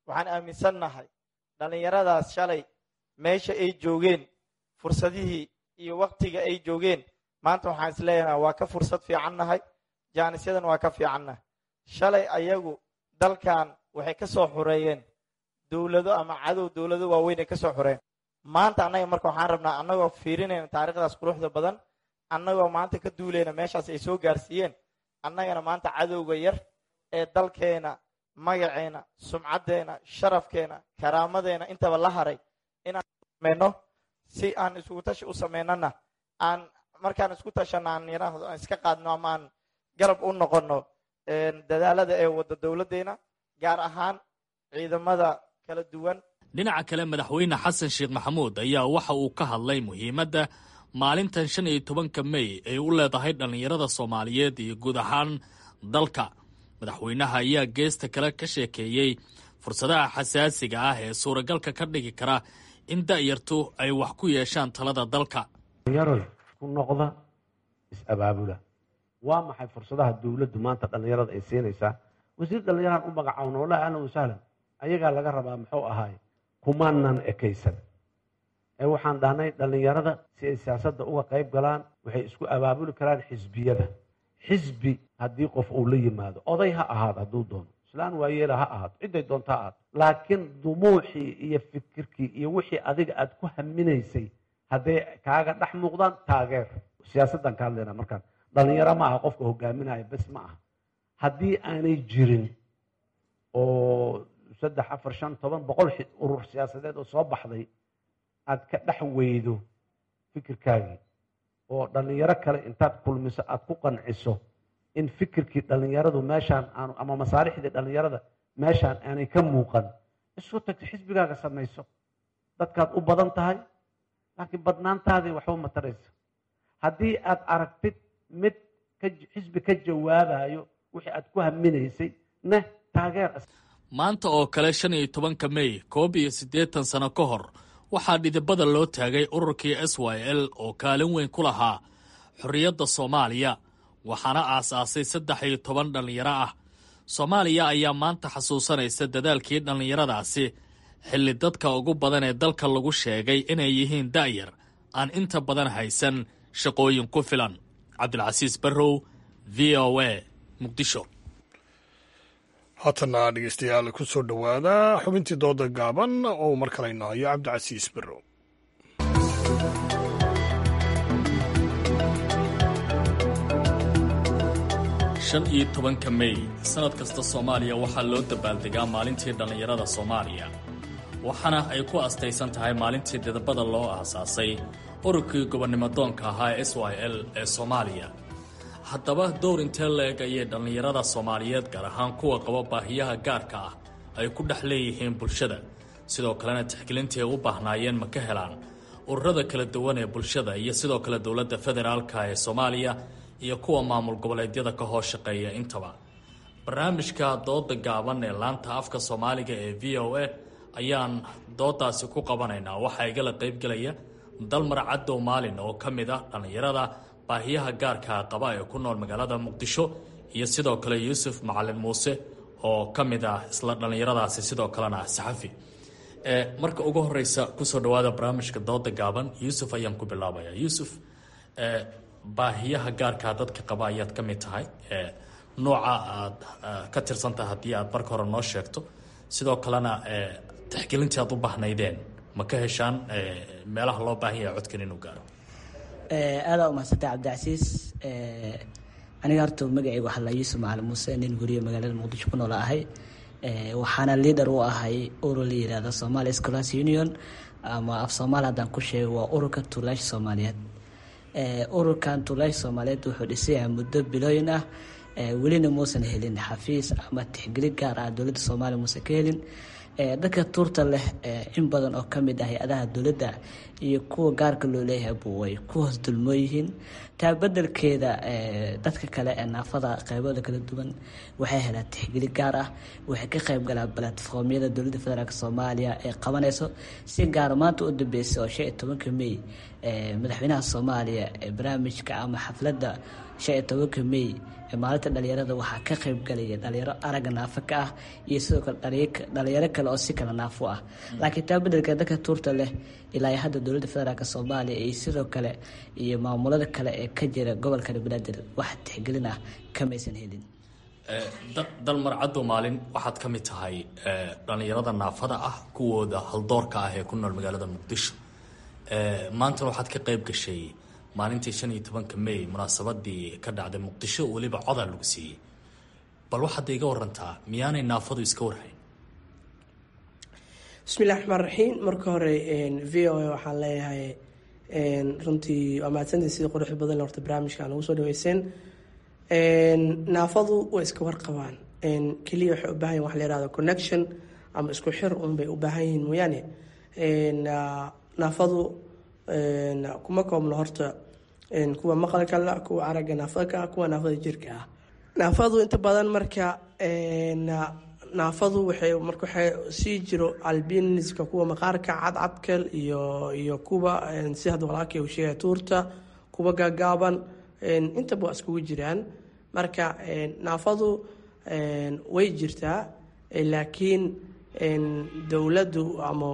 waxaan aaminsannahay dhallinyaradaas shalay meesha ay joogeen fursadihii iyo waktiga ay joogeen maanta waxaan is leeyahay waa ka fursad fiicannahay jaanisyadan waa ka fiicannahay shalay ayagu dalkan waxay ka soo xureeyeen dowlado ama cadow dowlado waaweyn ay ka soo xureeyeen maanta annaga marka waxaan rabnaa annagoo fiirinayna taariikhdaas quruxda badan annagoo maanta ka duulayna meeshaas ay soo gaarsiiyeen annagana maanta cadowga yar ee dalkeena magaceena sumcaddeena sharafkeena karaamadeena intaba la haray inaan sameyno si aan isugu tashi u samaynana aan markaan isku tashana aan yaraahdo aan iska qaadno ama aan garab u noqono dadaalada ee wadda dowladdeena gaar ahaan ciidamada kala duwan dhinaca kale madaxweyne xasan sheekh maxamuud ayaa waxa uu ka hadlay muhiimadda maalintan shan iyo tobanka mey ay u leedahay dhallinyarada soomaaliyeed iyo guud ahaan dalka madaxweynaha ayaa geesta kale ka sheekeeyey fursadaha xasaasiga ah ee suuragalka ka dhigi kara in da'yartu ay wax ku yeeshaan talada dalka dhallinyaroy ku noqda is-abaabula waa maxay fursadaha dowladdu maanta dhallinyarada ay siinaysaa wasiir dhallinyaraan u magacaawna wallahi ahlan wasahlan ayagaa laga rabaa muxuu ahaay kumaanan ekaysan ee waxaan dhahnay dhallinyarada si ay siyaasadda uga qayb galaan waxay isku abaabuli karaan xisbiyada xisbi haddii qof uu la yimaado oday ha ahaado hadduu doono islaan waayeela ha ahaato cidday doonto ha ahaato laakiin dumuuxii iyo fikirkii iyo wixii adiga aad ku haminaysay hadday kaaga dhex muuqdaan taageer siyaasaddan ka hadlayna markaan dhallinyaro ma aha qofka hogaaminaya bes ma aha haddii aanay jirin oo saddex afar shan toban boqol urur siyaasadeed oo soo baxday aad ka dhex weydo fikirkaagii oo dhallinyaro kale intaad kulmiso aad ku qanciso in fikirkii dhallinyaradu meeshaan aanu ama masaalixdii dhallinyarada meeshaan aanay ka muuqan isu tagto xisbigaaga samayso dadkaad u badan tahay laakiin badnaantaadii waxba mataraysa haddii aad aragtid mid xisbi ka jawaabayo wixii aad ku haminaysay neh taageer maanta oo kale shan iyo tobanka mey koob iyo siddeetan sano ka hor waxaa dhidibada loo taagay ururkii s y l oo kaalin weyn ku lahaa xorriyadda soomaaliya waxaana aasaasay saddex iyo toban dhallinyaro ah soomaaliya ayaa maanta xasuusanaysa dadaalkii dhallinyaradaasi xilli dadka ugu badan ee dalka lagu sheegay inay yihiin da'yar aan inta badan haysan shaqooyin ku filan cabdilcasiis barrow v o a muqdisho haatana dhegeystayaal ku soo dhowaada xubintii dooda gaaban oo mar kale inahayo cabdicasiis barrow shan iyo tobanka mey sannad kasta soomaaliya waxaa loo dabaaldegaa maalintii dhallinyarada soomaaliya waxaana ay ku astaysan tahay maalintii didabada loo aasaasay ururkii gobonnimodoonka ahaa s y l ee soomaaliya haddaba dowr intee la-eg ayay dhallinyarada soomaaliyeed gaar ahaan kuwa qaba baahiyaha gaarka ah ay ku dhex leeyihiin bulshada sidoo kalena tixgelintii ay u baahnaayeen ma ka helaan ururada kala duwan ee bulshada iyo sidoo kale dowladda federaalka ee soomaaliya iyo kuwa maamul goboleedyada ka hoos shaqeeya intaba barnaamijka dooda gaaban ee laanta afka soomaaliga ee v o a ayaan doodaasi ku qabanaynaa waxaa igala qaybgelaya dalmar cadow maalin oo ka mid ah dhallinyarada baahiyaha gaarka qaba ee ku nool magaalada muqdisho iyo sidoo kale yuusuf macalin muuse oo ka mid ah isla dhallinyaradaasi sidoo kalena saxafi marka ugu horeysa kusoo dhawaada barnaamijka dooda gaaban yuusuf ayaan ku bilaabaya yuusuf baahiyaha gaarkaa dadka qaba ayaad ka mid tahay nooca aad ka tirsantahay haddii aad marka hore noo sheegto sidoo kalena tixgelintii aad u baahnaydeen ma ka heshaan meelaha loo baahan yahay codkan inuu gaaro aadaa umahadsantay cabdicasiis aniga horta magacayga waxaa la yuusuf macalin muuse nin guriya magaalada muqdisho ku noola ahay waxaana liader u ahay urur la yihahda somalia scholars union ama af soomaali haddaan ku sheego waa ururka tuulaasha soomaaliyeed ururkan tuulaasha soomaaliyeed wuxuu dhisayahay muddo bilooyin ah welina muusan helin xafiis ama tixgelin gaar ah dowladda soomaaliya muusan ka helin dadka tuurta leh in badan oo kamid ah hay-adaha dowladda iyo kuwa gaarka loo leeyahay bu way ku hoos dulmoo yihiin taa bedelkeeda dadka kale ee naafada qeybooda kala duwan waxay helaan tixgelin gaar ah waxay ka qeyb galaan balatformyada dowladda federaalk soomaaliya ee qabanayso si gaar maanta u dambeysay oo shan iyo tobanka mey madaxweynaha soomaaliya barnaamijka ama xafladda shan iyo tobanka may maalinta dhalinyarada waxaa ka qayb galaya dhalinyaro aragga naafo ka ah iyo sidoo kale dhalinyaro kale oo si kale naafo ah laakiin taa bedelka dadka tuurta leh ilaa hadda dowladda federaalk soomaaliya iyo sidoo kale iyo maamulada kale ee ka jira gobolka banaadir wax tixgelin ah kamaysan helin dalmar caddo maalin waxaad ka mid tahay dhallinyarada naafada ah kuwooda haldoorka ah ee ku nool magaalada muqdisho maantana waxaad ka qayb gashay maalintii shan iyo tobanka may munaasabadii ka dhacday muqdisho weliba codaa lagu siiyey bal waxaad iga warantaa miyaanay naafadu iska warhayn bismillahi raxmaan raxiim marka hore v o a waxaan leeyahay runtii waa mahadsantii sida quruxda badan horta barnaamijka aan ugu soo dhaweyseen naafadu way iska warqabaan keliya waxay u baahan yihin wax la yihahdo connection ama isku xir un bay u baahan yihiin mooyaane naafadu kuma koobno horta kuwa maqalka la kuwa aragga naafada ka ah kuwa naafada jirka ah naafadu inta badan marka naafadu waxay marka waxay sii jiro albiniska kuwa maqaarka cadcadkal iyo iyo kuwa si hadda walaalkay uu sheegay tuurta kuwa gaagaaban intaba waa iskugu jiraan marka naafadu way jirtaa laakiin dowladdu ama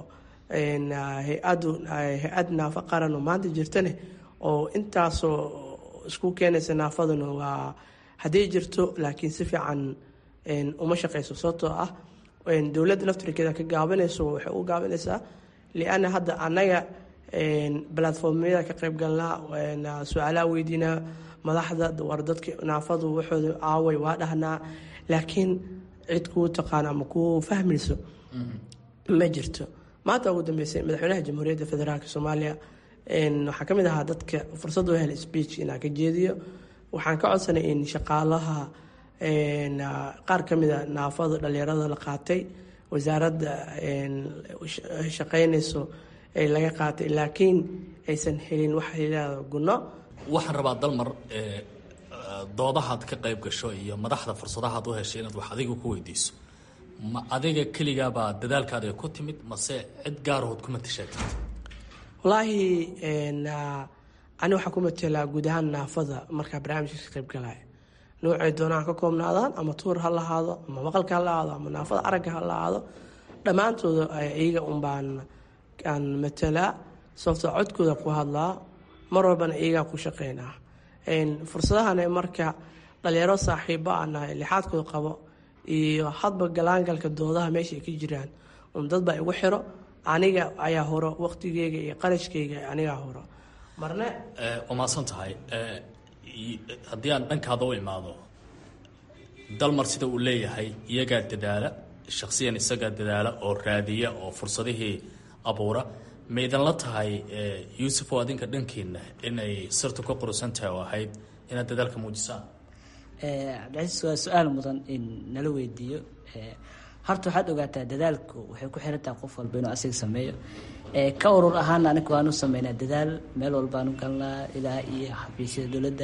hay-adu hay-ad naafo qaran oo maanta jirtane oo intaasoo isku keenaysa naafaduna waa hadday jirto laakiin si fiican uma shaqeyso sababtoo ah dowladda laftirkeeda ka gaabanayso waxay u gaabanaysaa lianna hadda annaga balatformyada ka qayb galnaa su-aalaha weydiinaa madaxda war dadka naafadu waxooda aaway waa dhahnaa laakiin cid kuu taqaan ama kuu fahmayso ma jirto maanta ugu dambeysay madaxweynaha jamhuuriyadda federaalk soomaaliya waxaa ka mid ahaa dadka fursad u hel speech inaan ka jeediyo waxaan ka codsanay in shaqaalaha qaar ka mida naafada dhalinyarada la qaatay wasaaradda shaqeynayso ee laga qaatay laakiin aysan helin waxa layihahdo gunno waxaan rabaa dalmar doodahaad ka qayb gasho iyo madaxda fursadahaad u heshay inaad wax adiga ku weydiiso ma adiga keligaabaa dadaalkaada ku timid mase cid gaarahood kuma tashaagtid wallaahi ani waxaa ku matelaa guud ahaan naafada markaa barnaamijka ka qayb galaya noocay doonaan ka koobnaadaan ama tuur ha lahaado ama maqalka ha lahaado ama naafada aragga ha lahaado dhammaantooda iyaga unbaan aan matalaa sababtoo codkooda ku hadlaa mar walbana iyagaa ku shaqeynaa fursadahana marka dhalinyaro saaxiibo aan nahay lixaadkooda qabo iyo hadba galaangalka doodaha meesha ay ka jiraan un dadbaa igu xiro aniga ayaa horo waqtigeyga iyo qarashkeyga anigaa horo marne waa mahadsan tahay haddii aan dhankaada u imaado dalmar sida uu leeyahay iyagaa dadaala shaksiyan isagaa dadaala oo raadiya oo fursadihii abuura ma idinla tahay yuusuf oo adinka dhankiina inay sirtu ka qurusan tahay oo ahayd inaad dadaalka muujisaan cabdicasiis waa su-aal mudan in nala weydiiyo horta waxaad ogaataa dadaalku waxay ku xirantahay qof walba inuu asiga sameeyo ka urur ahaana aniga waanu sameynaa dadaal meel walbaanu galnaa ilaa iyo xafiisyada dowladda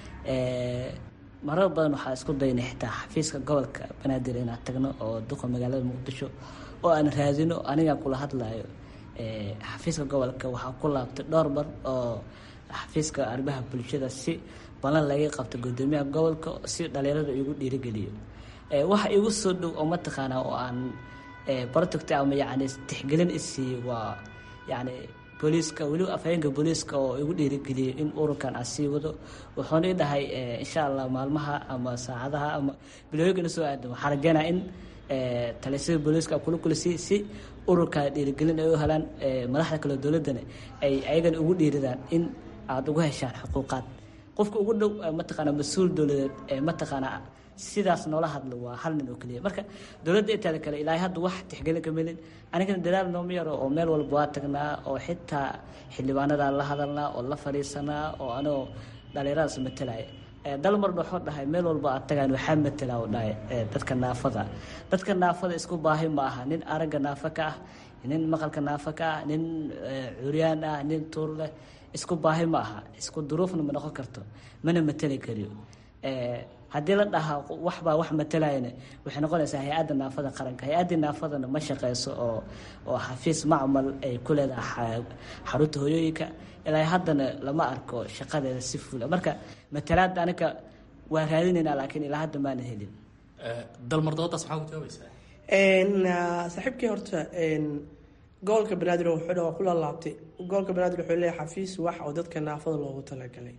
marar badan waxaa isku daynay xitaa xafiiska gobolka banaadir inaan tagno oo duqa magaalada muqdisho oo aan raadino anigaa kula hadlayo xafiiska gobolka waxaa ku laabtay dhowr mar oo xafiiska arrimaha bulshada si balan laga qabto gudoomiyaha gobolka si dhalinyarada igu dhiirigeliyo waxa igu soo dhow oo mataqaanaa oo aan protect ama yani tixgelin isiiyo waa yani booliiska weliba afhayeenka booliiska oo igu dhiirigeliyay in ururkan aan sii wado wuxuuna i dhahay insha allah maalmaha ama saacadaha ama bilooyinkana soo aadan waxaa rajeynaa in talisada booliiska kula kulisi si ururka dhiirigelin ay u helaan madaxda kale dowladana ay ayagana ugu dhiiridaan in aada ugu heshaan xuquuqaad qofka ugu dhow mataqaana mas-uul dowladeed mataqaana sidaas noola hadlo waa hal nin oo keliya marka dowladda inteeda kale ilaahay hadda wax tixgelin ka melin anigana dadaal nooma yaro oo meel walba waa tagnaa oo xitaa xildhibaanadaan la hadalnaa oo la fadhiisanaa oo anoo dhalinyaradaas matalaya dalmarna wuxuu dhahay meel walba aad tagaan waxaa matala u dhahay dadka naafada dadka naafada isku baahi ma aha nin aragga naafa ka ah nin maqalka naafa ka ah nin curyaan ah nin tuur leh isku baahi ma aha isku duruufna ma noqon karto mana matali kariyo haddii la dhahaa waxbaa wax matalayana waxay noqonaysaa hay-adda naafada qaranka hay-addii naafadana ma shaqeyso oo oo xafiis macmal ay ku leedahay xarunta hoyooyinka ilaa haddana lama arko shaqadeeda si fuula marka matalaad aniga waa raadinaynaa laakiin ilaa hadda maana helin dalmar doodaas maxaa ku jawaabaysaa saaxiibkii horta gobolka banaadir wuxuu dha waa ku laalaabtay gobolka banaadir wuxuu leeyahay xafiis wax oo dadka naafada loogu talagalay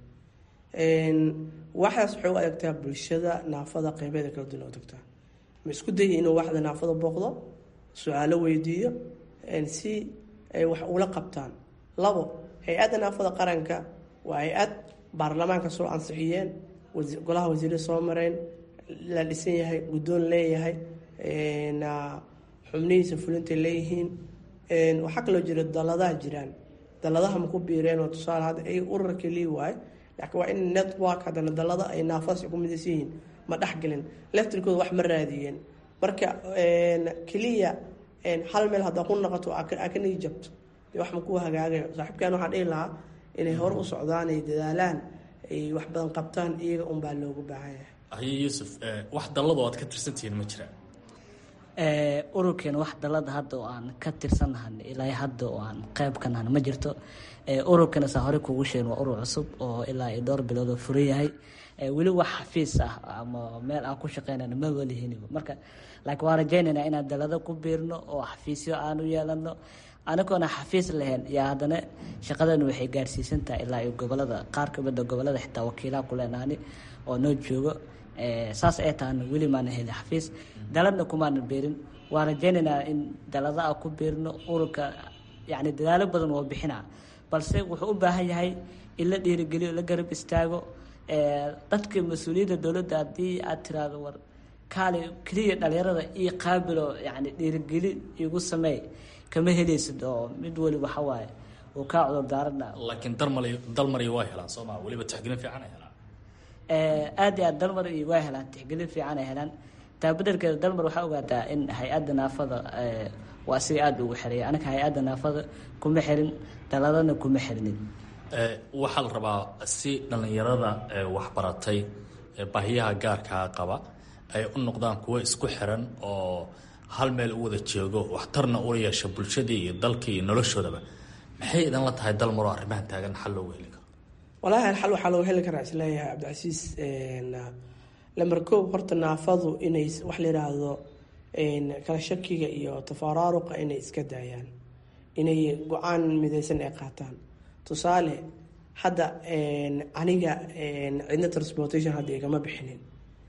waxdaas waxay u adeegtaa bulshada naafada qeybeeda kala duwan u tagtaa ma isku dayay inuu waxda naafada booqdo su-aalo weydiiyo si ay wax ula qabtaan labo hay-adda naafada qaranka waa hay-ad baarlamaanka soo ansixiyeen golaha wasiirada soo mareen la dhisan yahay guddoon leeyahay xubnihiisa fulintay leeyihiin waxaa kaloo jira daladaha jiraan daladaha maku biireen oo tusaale hadda ay urarka lii waaye laakiin waa in network haddana dalada ay naafadaas ku midaysan yihiin ma dhexgelin leftirkooda wax ma raadiyeen marka keliya hal meel haddaa ku noqoto aa ka nigi jabto dee wax ma ku hagaagayo saaxiibkan waxaa dhihi lahaa inay hore u socdaan ay dadaalaan ay wax badan qabtaan iyaga unbaa loogu baahan yahay haye yuusuf wax dallado aad ka tirsantihiin ma jiraan ururkeena wax dalada hadda oo aan ka tirsannahan ilaa hadda oo aan qeyb ka nahan ma jirto ururkeena saa hore kuugu sheegin waa urur cusub oo ilaa iyo dhowr bilood oo furan yahay weli wax xafiis ah ama meel aan ku shaqeynana ma walihinba marka laakiin waan rajaynaynaa inaan dalado ku biirno oo xafiisyo aan u yeelano anagoona xafiis lahayn yaa haddana shaqadan waxay gaarsiisan tahay ilaa iyo gobolada qaar kamida gobolada xitaa wakiilaha ku leenaani oo noo joogo saas ay tahana weli maana helin xafiis daladna kumaanan beerin waan rajaynaynaa in dalada a ku beerno ururka yani dadaalo badan oo bixina balse wuxuu u baahan yahay in la dhiirigeliyo la garab istaago dadka mas-uuliyadda dowladda haddii aad tiraahdo war kaali keliya dhalinyarada io qaabilo yani dhiirigeli igu sameey kama helaysid oo mid weli waxa waaye uu kaa cudur daarana laakiin dalmar dalmariyo waa helaan soo maa weliba taxgelin fiican ay helaan aad iyo aad dalmar iyo waa helaan tixgelin fiican ay helaan taabadarkeeda dalmar waxaa ogaataa in hay-adda naafada waa siga aada ugu xereeya anaga hay-adda naafada kuma xirin daladana kuma xirnin waxaa la rabaa si dhallinyarada waxbaratay baahiyaha gaarkaa qaba ay u noqdaan kuwo isku xiran oo hal meel u wada jeego waxtarna ula yeesha bulshadii iyo dalkii iyo noloshoodaba maxay idan la tahay dalmaroo arrimahan taagan xal loogu heli karo walahi xal waxaa looga heli karaa isleeyahay cabdicasiis lamber koob horta naafadu inay wax la yiraahdo kala shakiga iyo tafaraaruqa inay iska daayaan inay go-aan midaysan ay qaataan tusaale hadda aniga cidna transportation hadda igama bixinin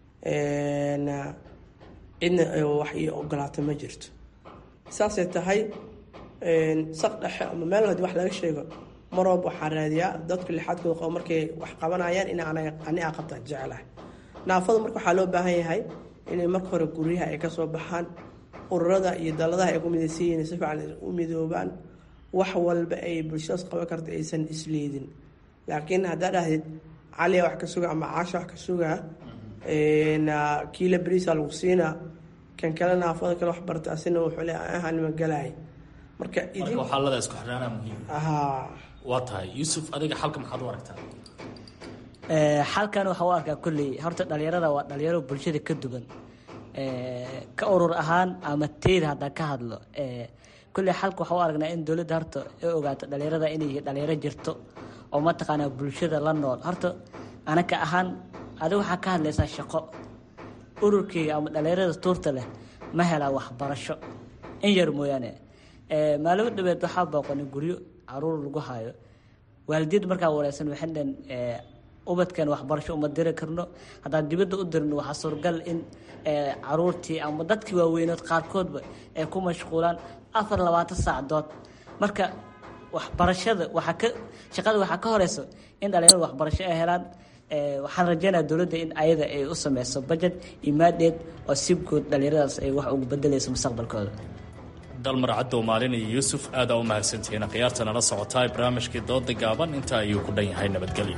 cidna wax ii ogolaata ma jirto saasay tahay saq dhexe ama meel hadii wax laga sheego mar walba waxaan raadiyaa dadka lixaadkooda qabo markay wax qabanayaan in ani a qabtaan jecelahay naafada marka waxaa loo baahan yahay inay marka hore guryaha ay kasoo baxaan ururada iyo daladaha ay ku midaysan yihiin si fiican u midoobaan wax walba ay bulshadaas qaban karta aysan isleedin laakiin haddaa dhahdid caliya wax ka suga ama caasha wax ka sugaa kiila beriisa lagu siinaa kan kale naafada kale wax barta asina wuxuu le ahanima galaay marka marka waxaalada isku xidhaanaa muhiim haa waa tahay yuusuf adiga xalka maxaad u aragtaa xalkan waxaa u arkaa kolley horta dhalinyarada waa dhalinyaro bulshada ka duwan ka urur ahaan ama teyda haddaan ka hadlo kolley xalka waxaa u aragnaa in dowladda horta ay ogaato dhalinyarada inay yihiin dhalinyaro jirto oo mataqaanaa bulshada la nool horta anaka ahaan adiga waxaa ka hadlaysaa shaqo ururkeyga ama dhalinyarada tuurta leh ma helaa waxbarasho in yar mooyaane maalimo dhabeed waxaa booqanay guryo caruur lagu hayo waalidiyad markaa wareysan waxay dhan ubadkan waxbarasho uma diri karno haddaan dibadda u dirno waxaa suuragal in caruurtii ama dadkii waaweynood qaarkoodba ay ku mashquulaan afar labaatan saacadood marka waxbarashada waxaa ka shaqada waxaa ka horeyso in dhalinyarada waxbarasho ay helaan waxaan rajeynaya dowladda in ayada ay u sameyso budget iyo maadeed oo si guud dhalinyaradaas ay wax ugu bedeleyso mustaqbalkooda dalmar caddow maalin iyo yuusuf aadaa u mahadsantihiin khiyaarta nala socotaa barnaamijkii dooda gaaban intaa ayuu ku dhan yahay nabadgelyo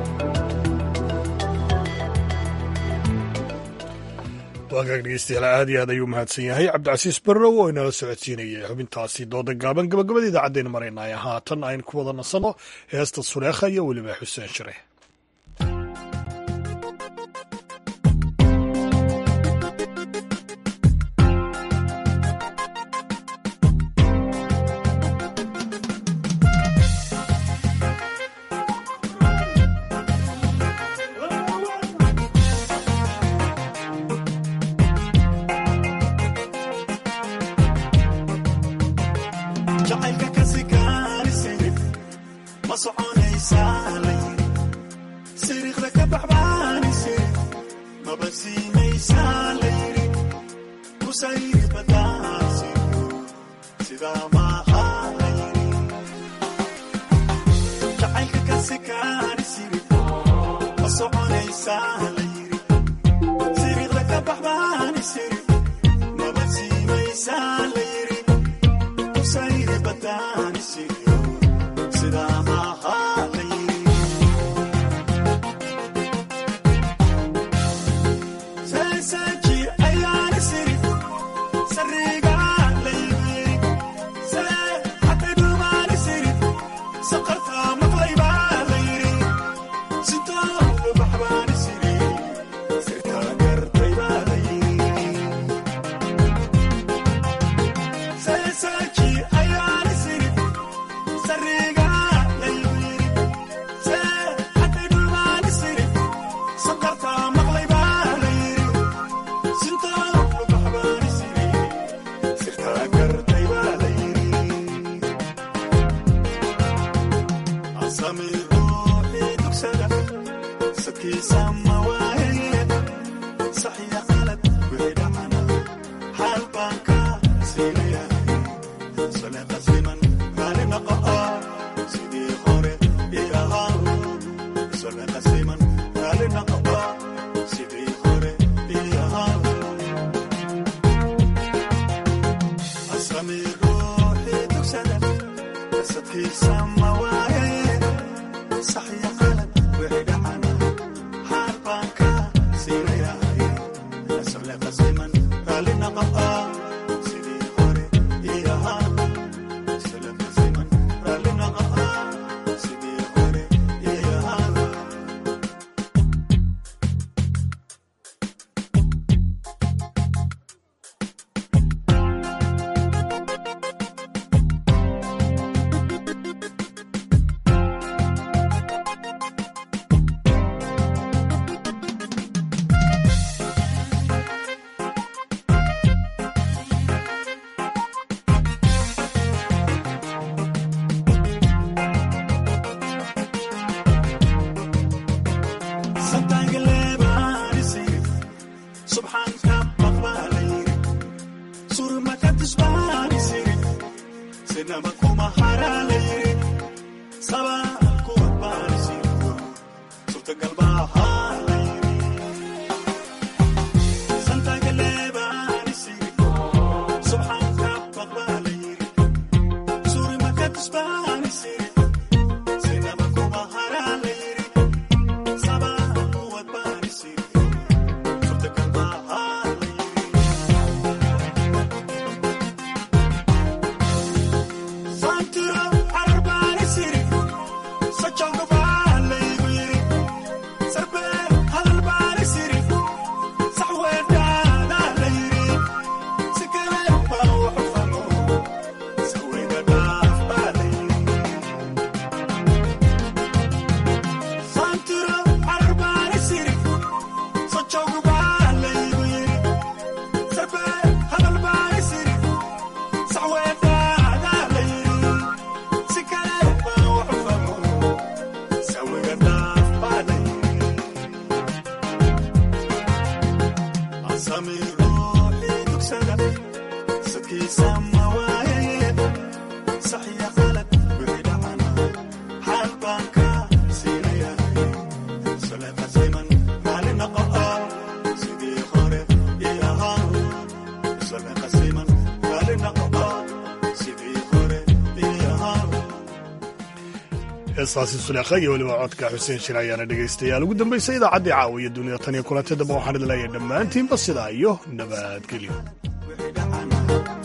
waagaag dhegeystayaal aad iyo aad ayuu mahadsan yahay cabdicasiis barrow oo inala socodsiinayay xubintaasi dooda gaaban gabagabada idaacaddeenu maraynaya haatan aynu ku wada nasanno heesta suleekha iyo weliba xuseen shire heestaasi suleekha iyo weliba codka xuseen shir ayaana dhegaystayaal ugu dambaysay idaacaddii caawiya dunida tan iyo kulantay damba waxaan idin leeyahay dhammaantiinba sidaa iyo nabadgelyo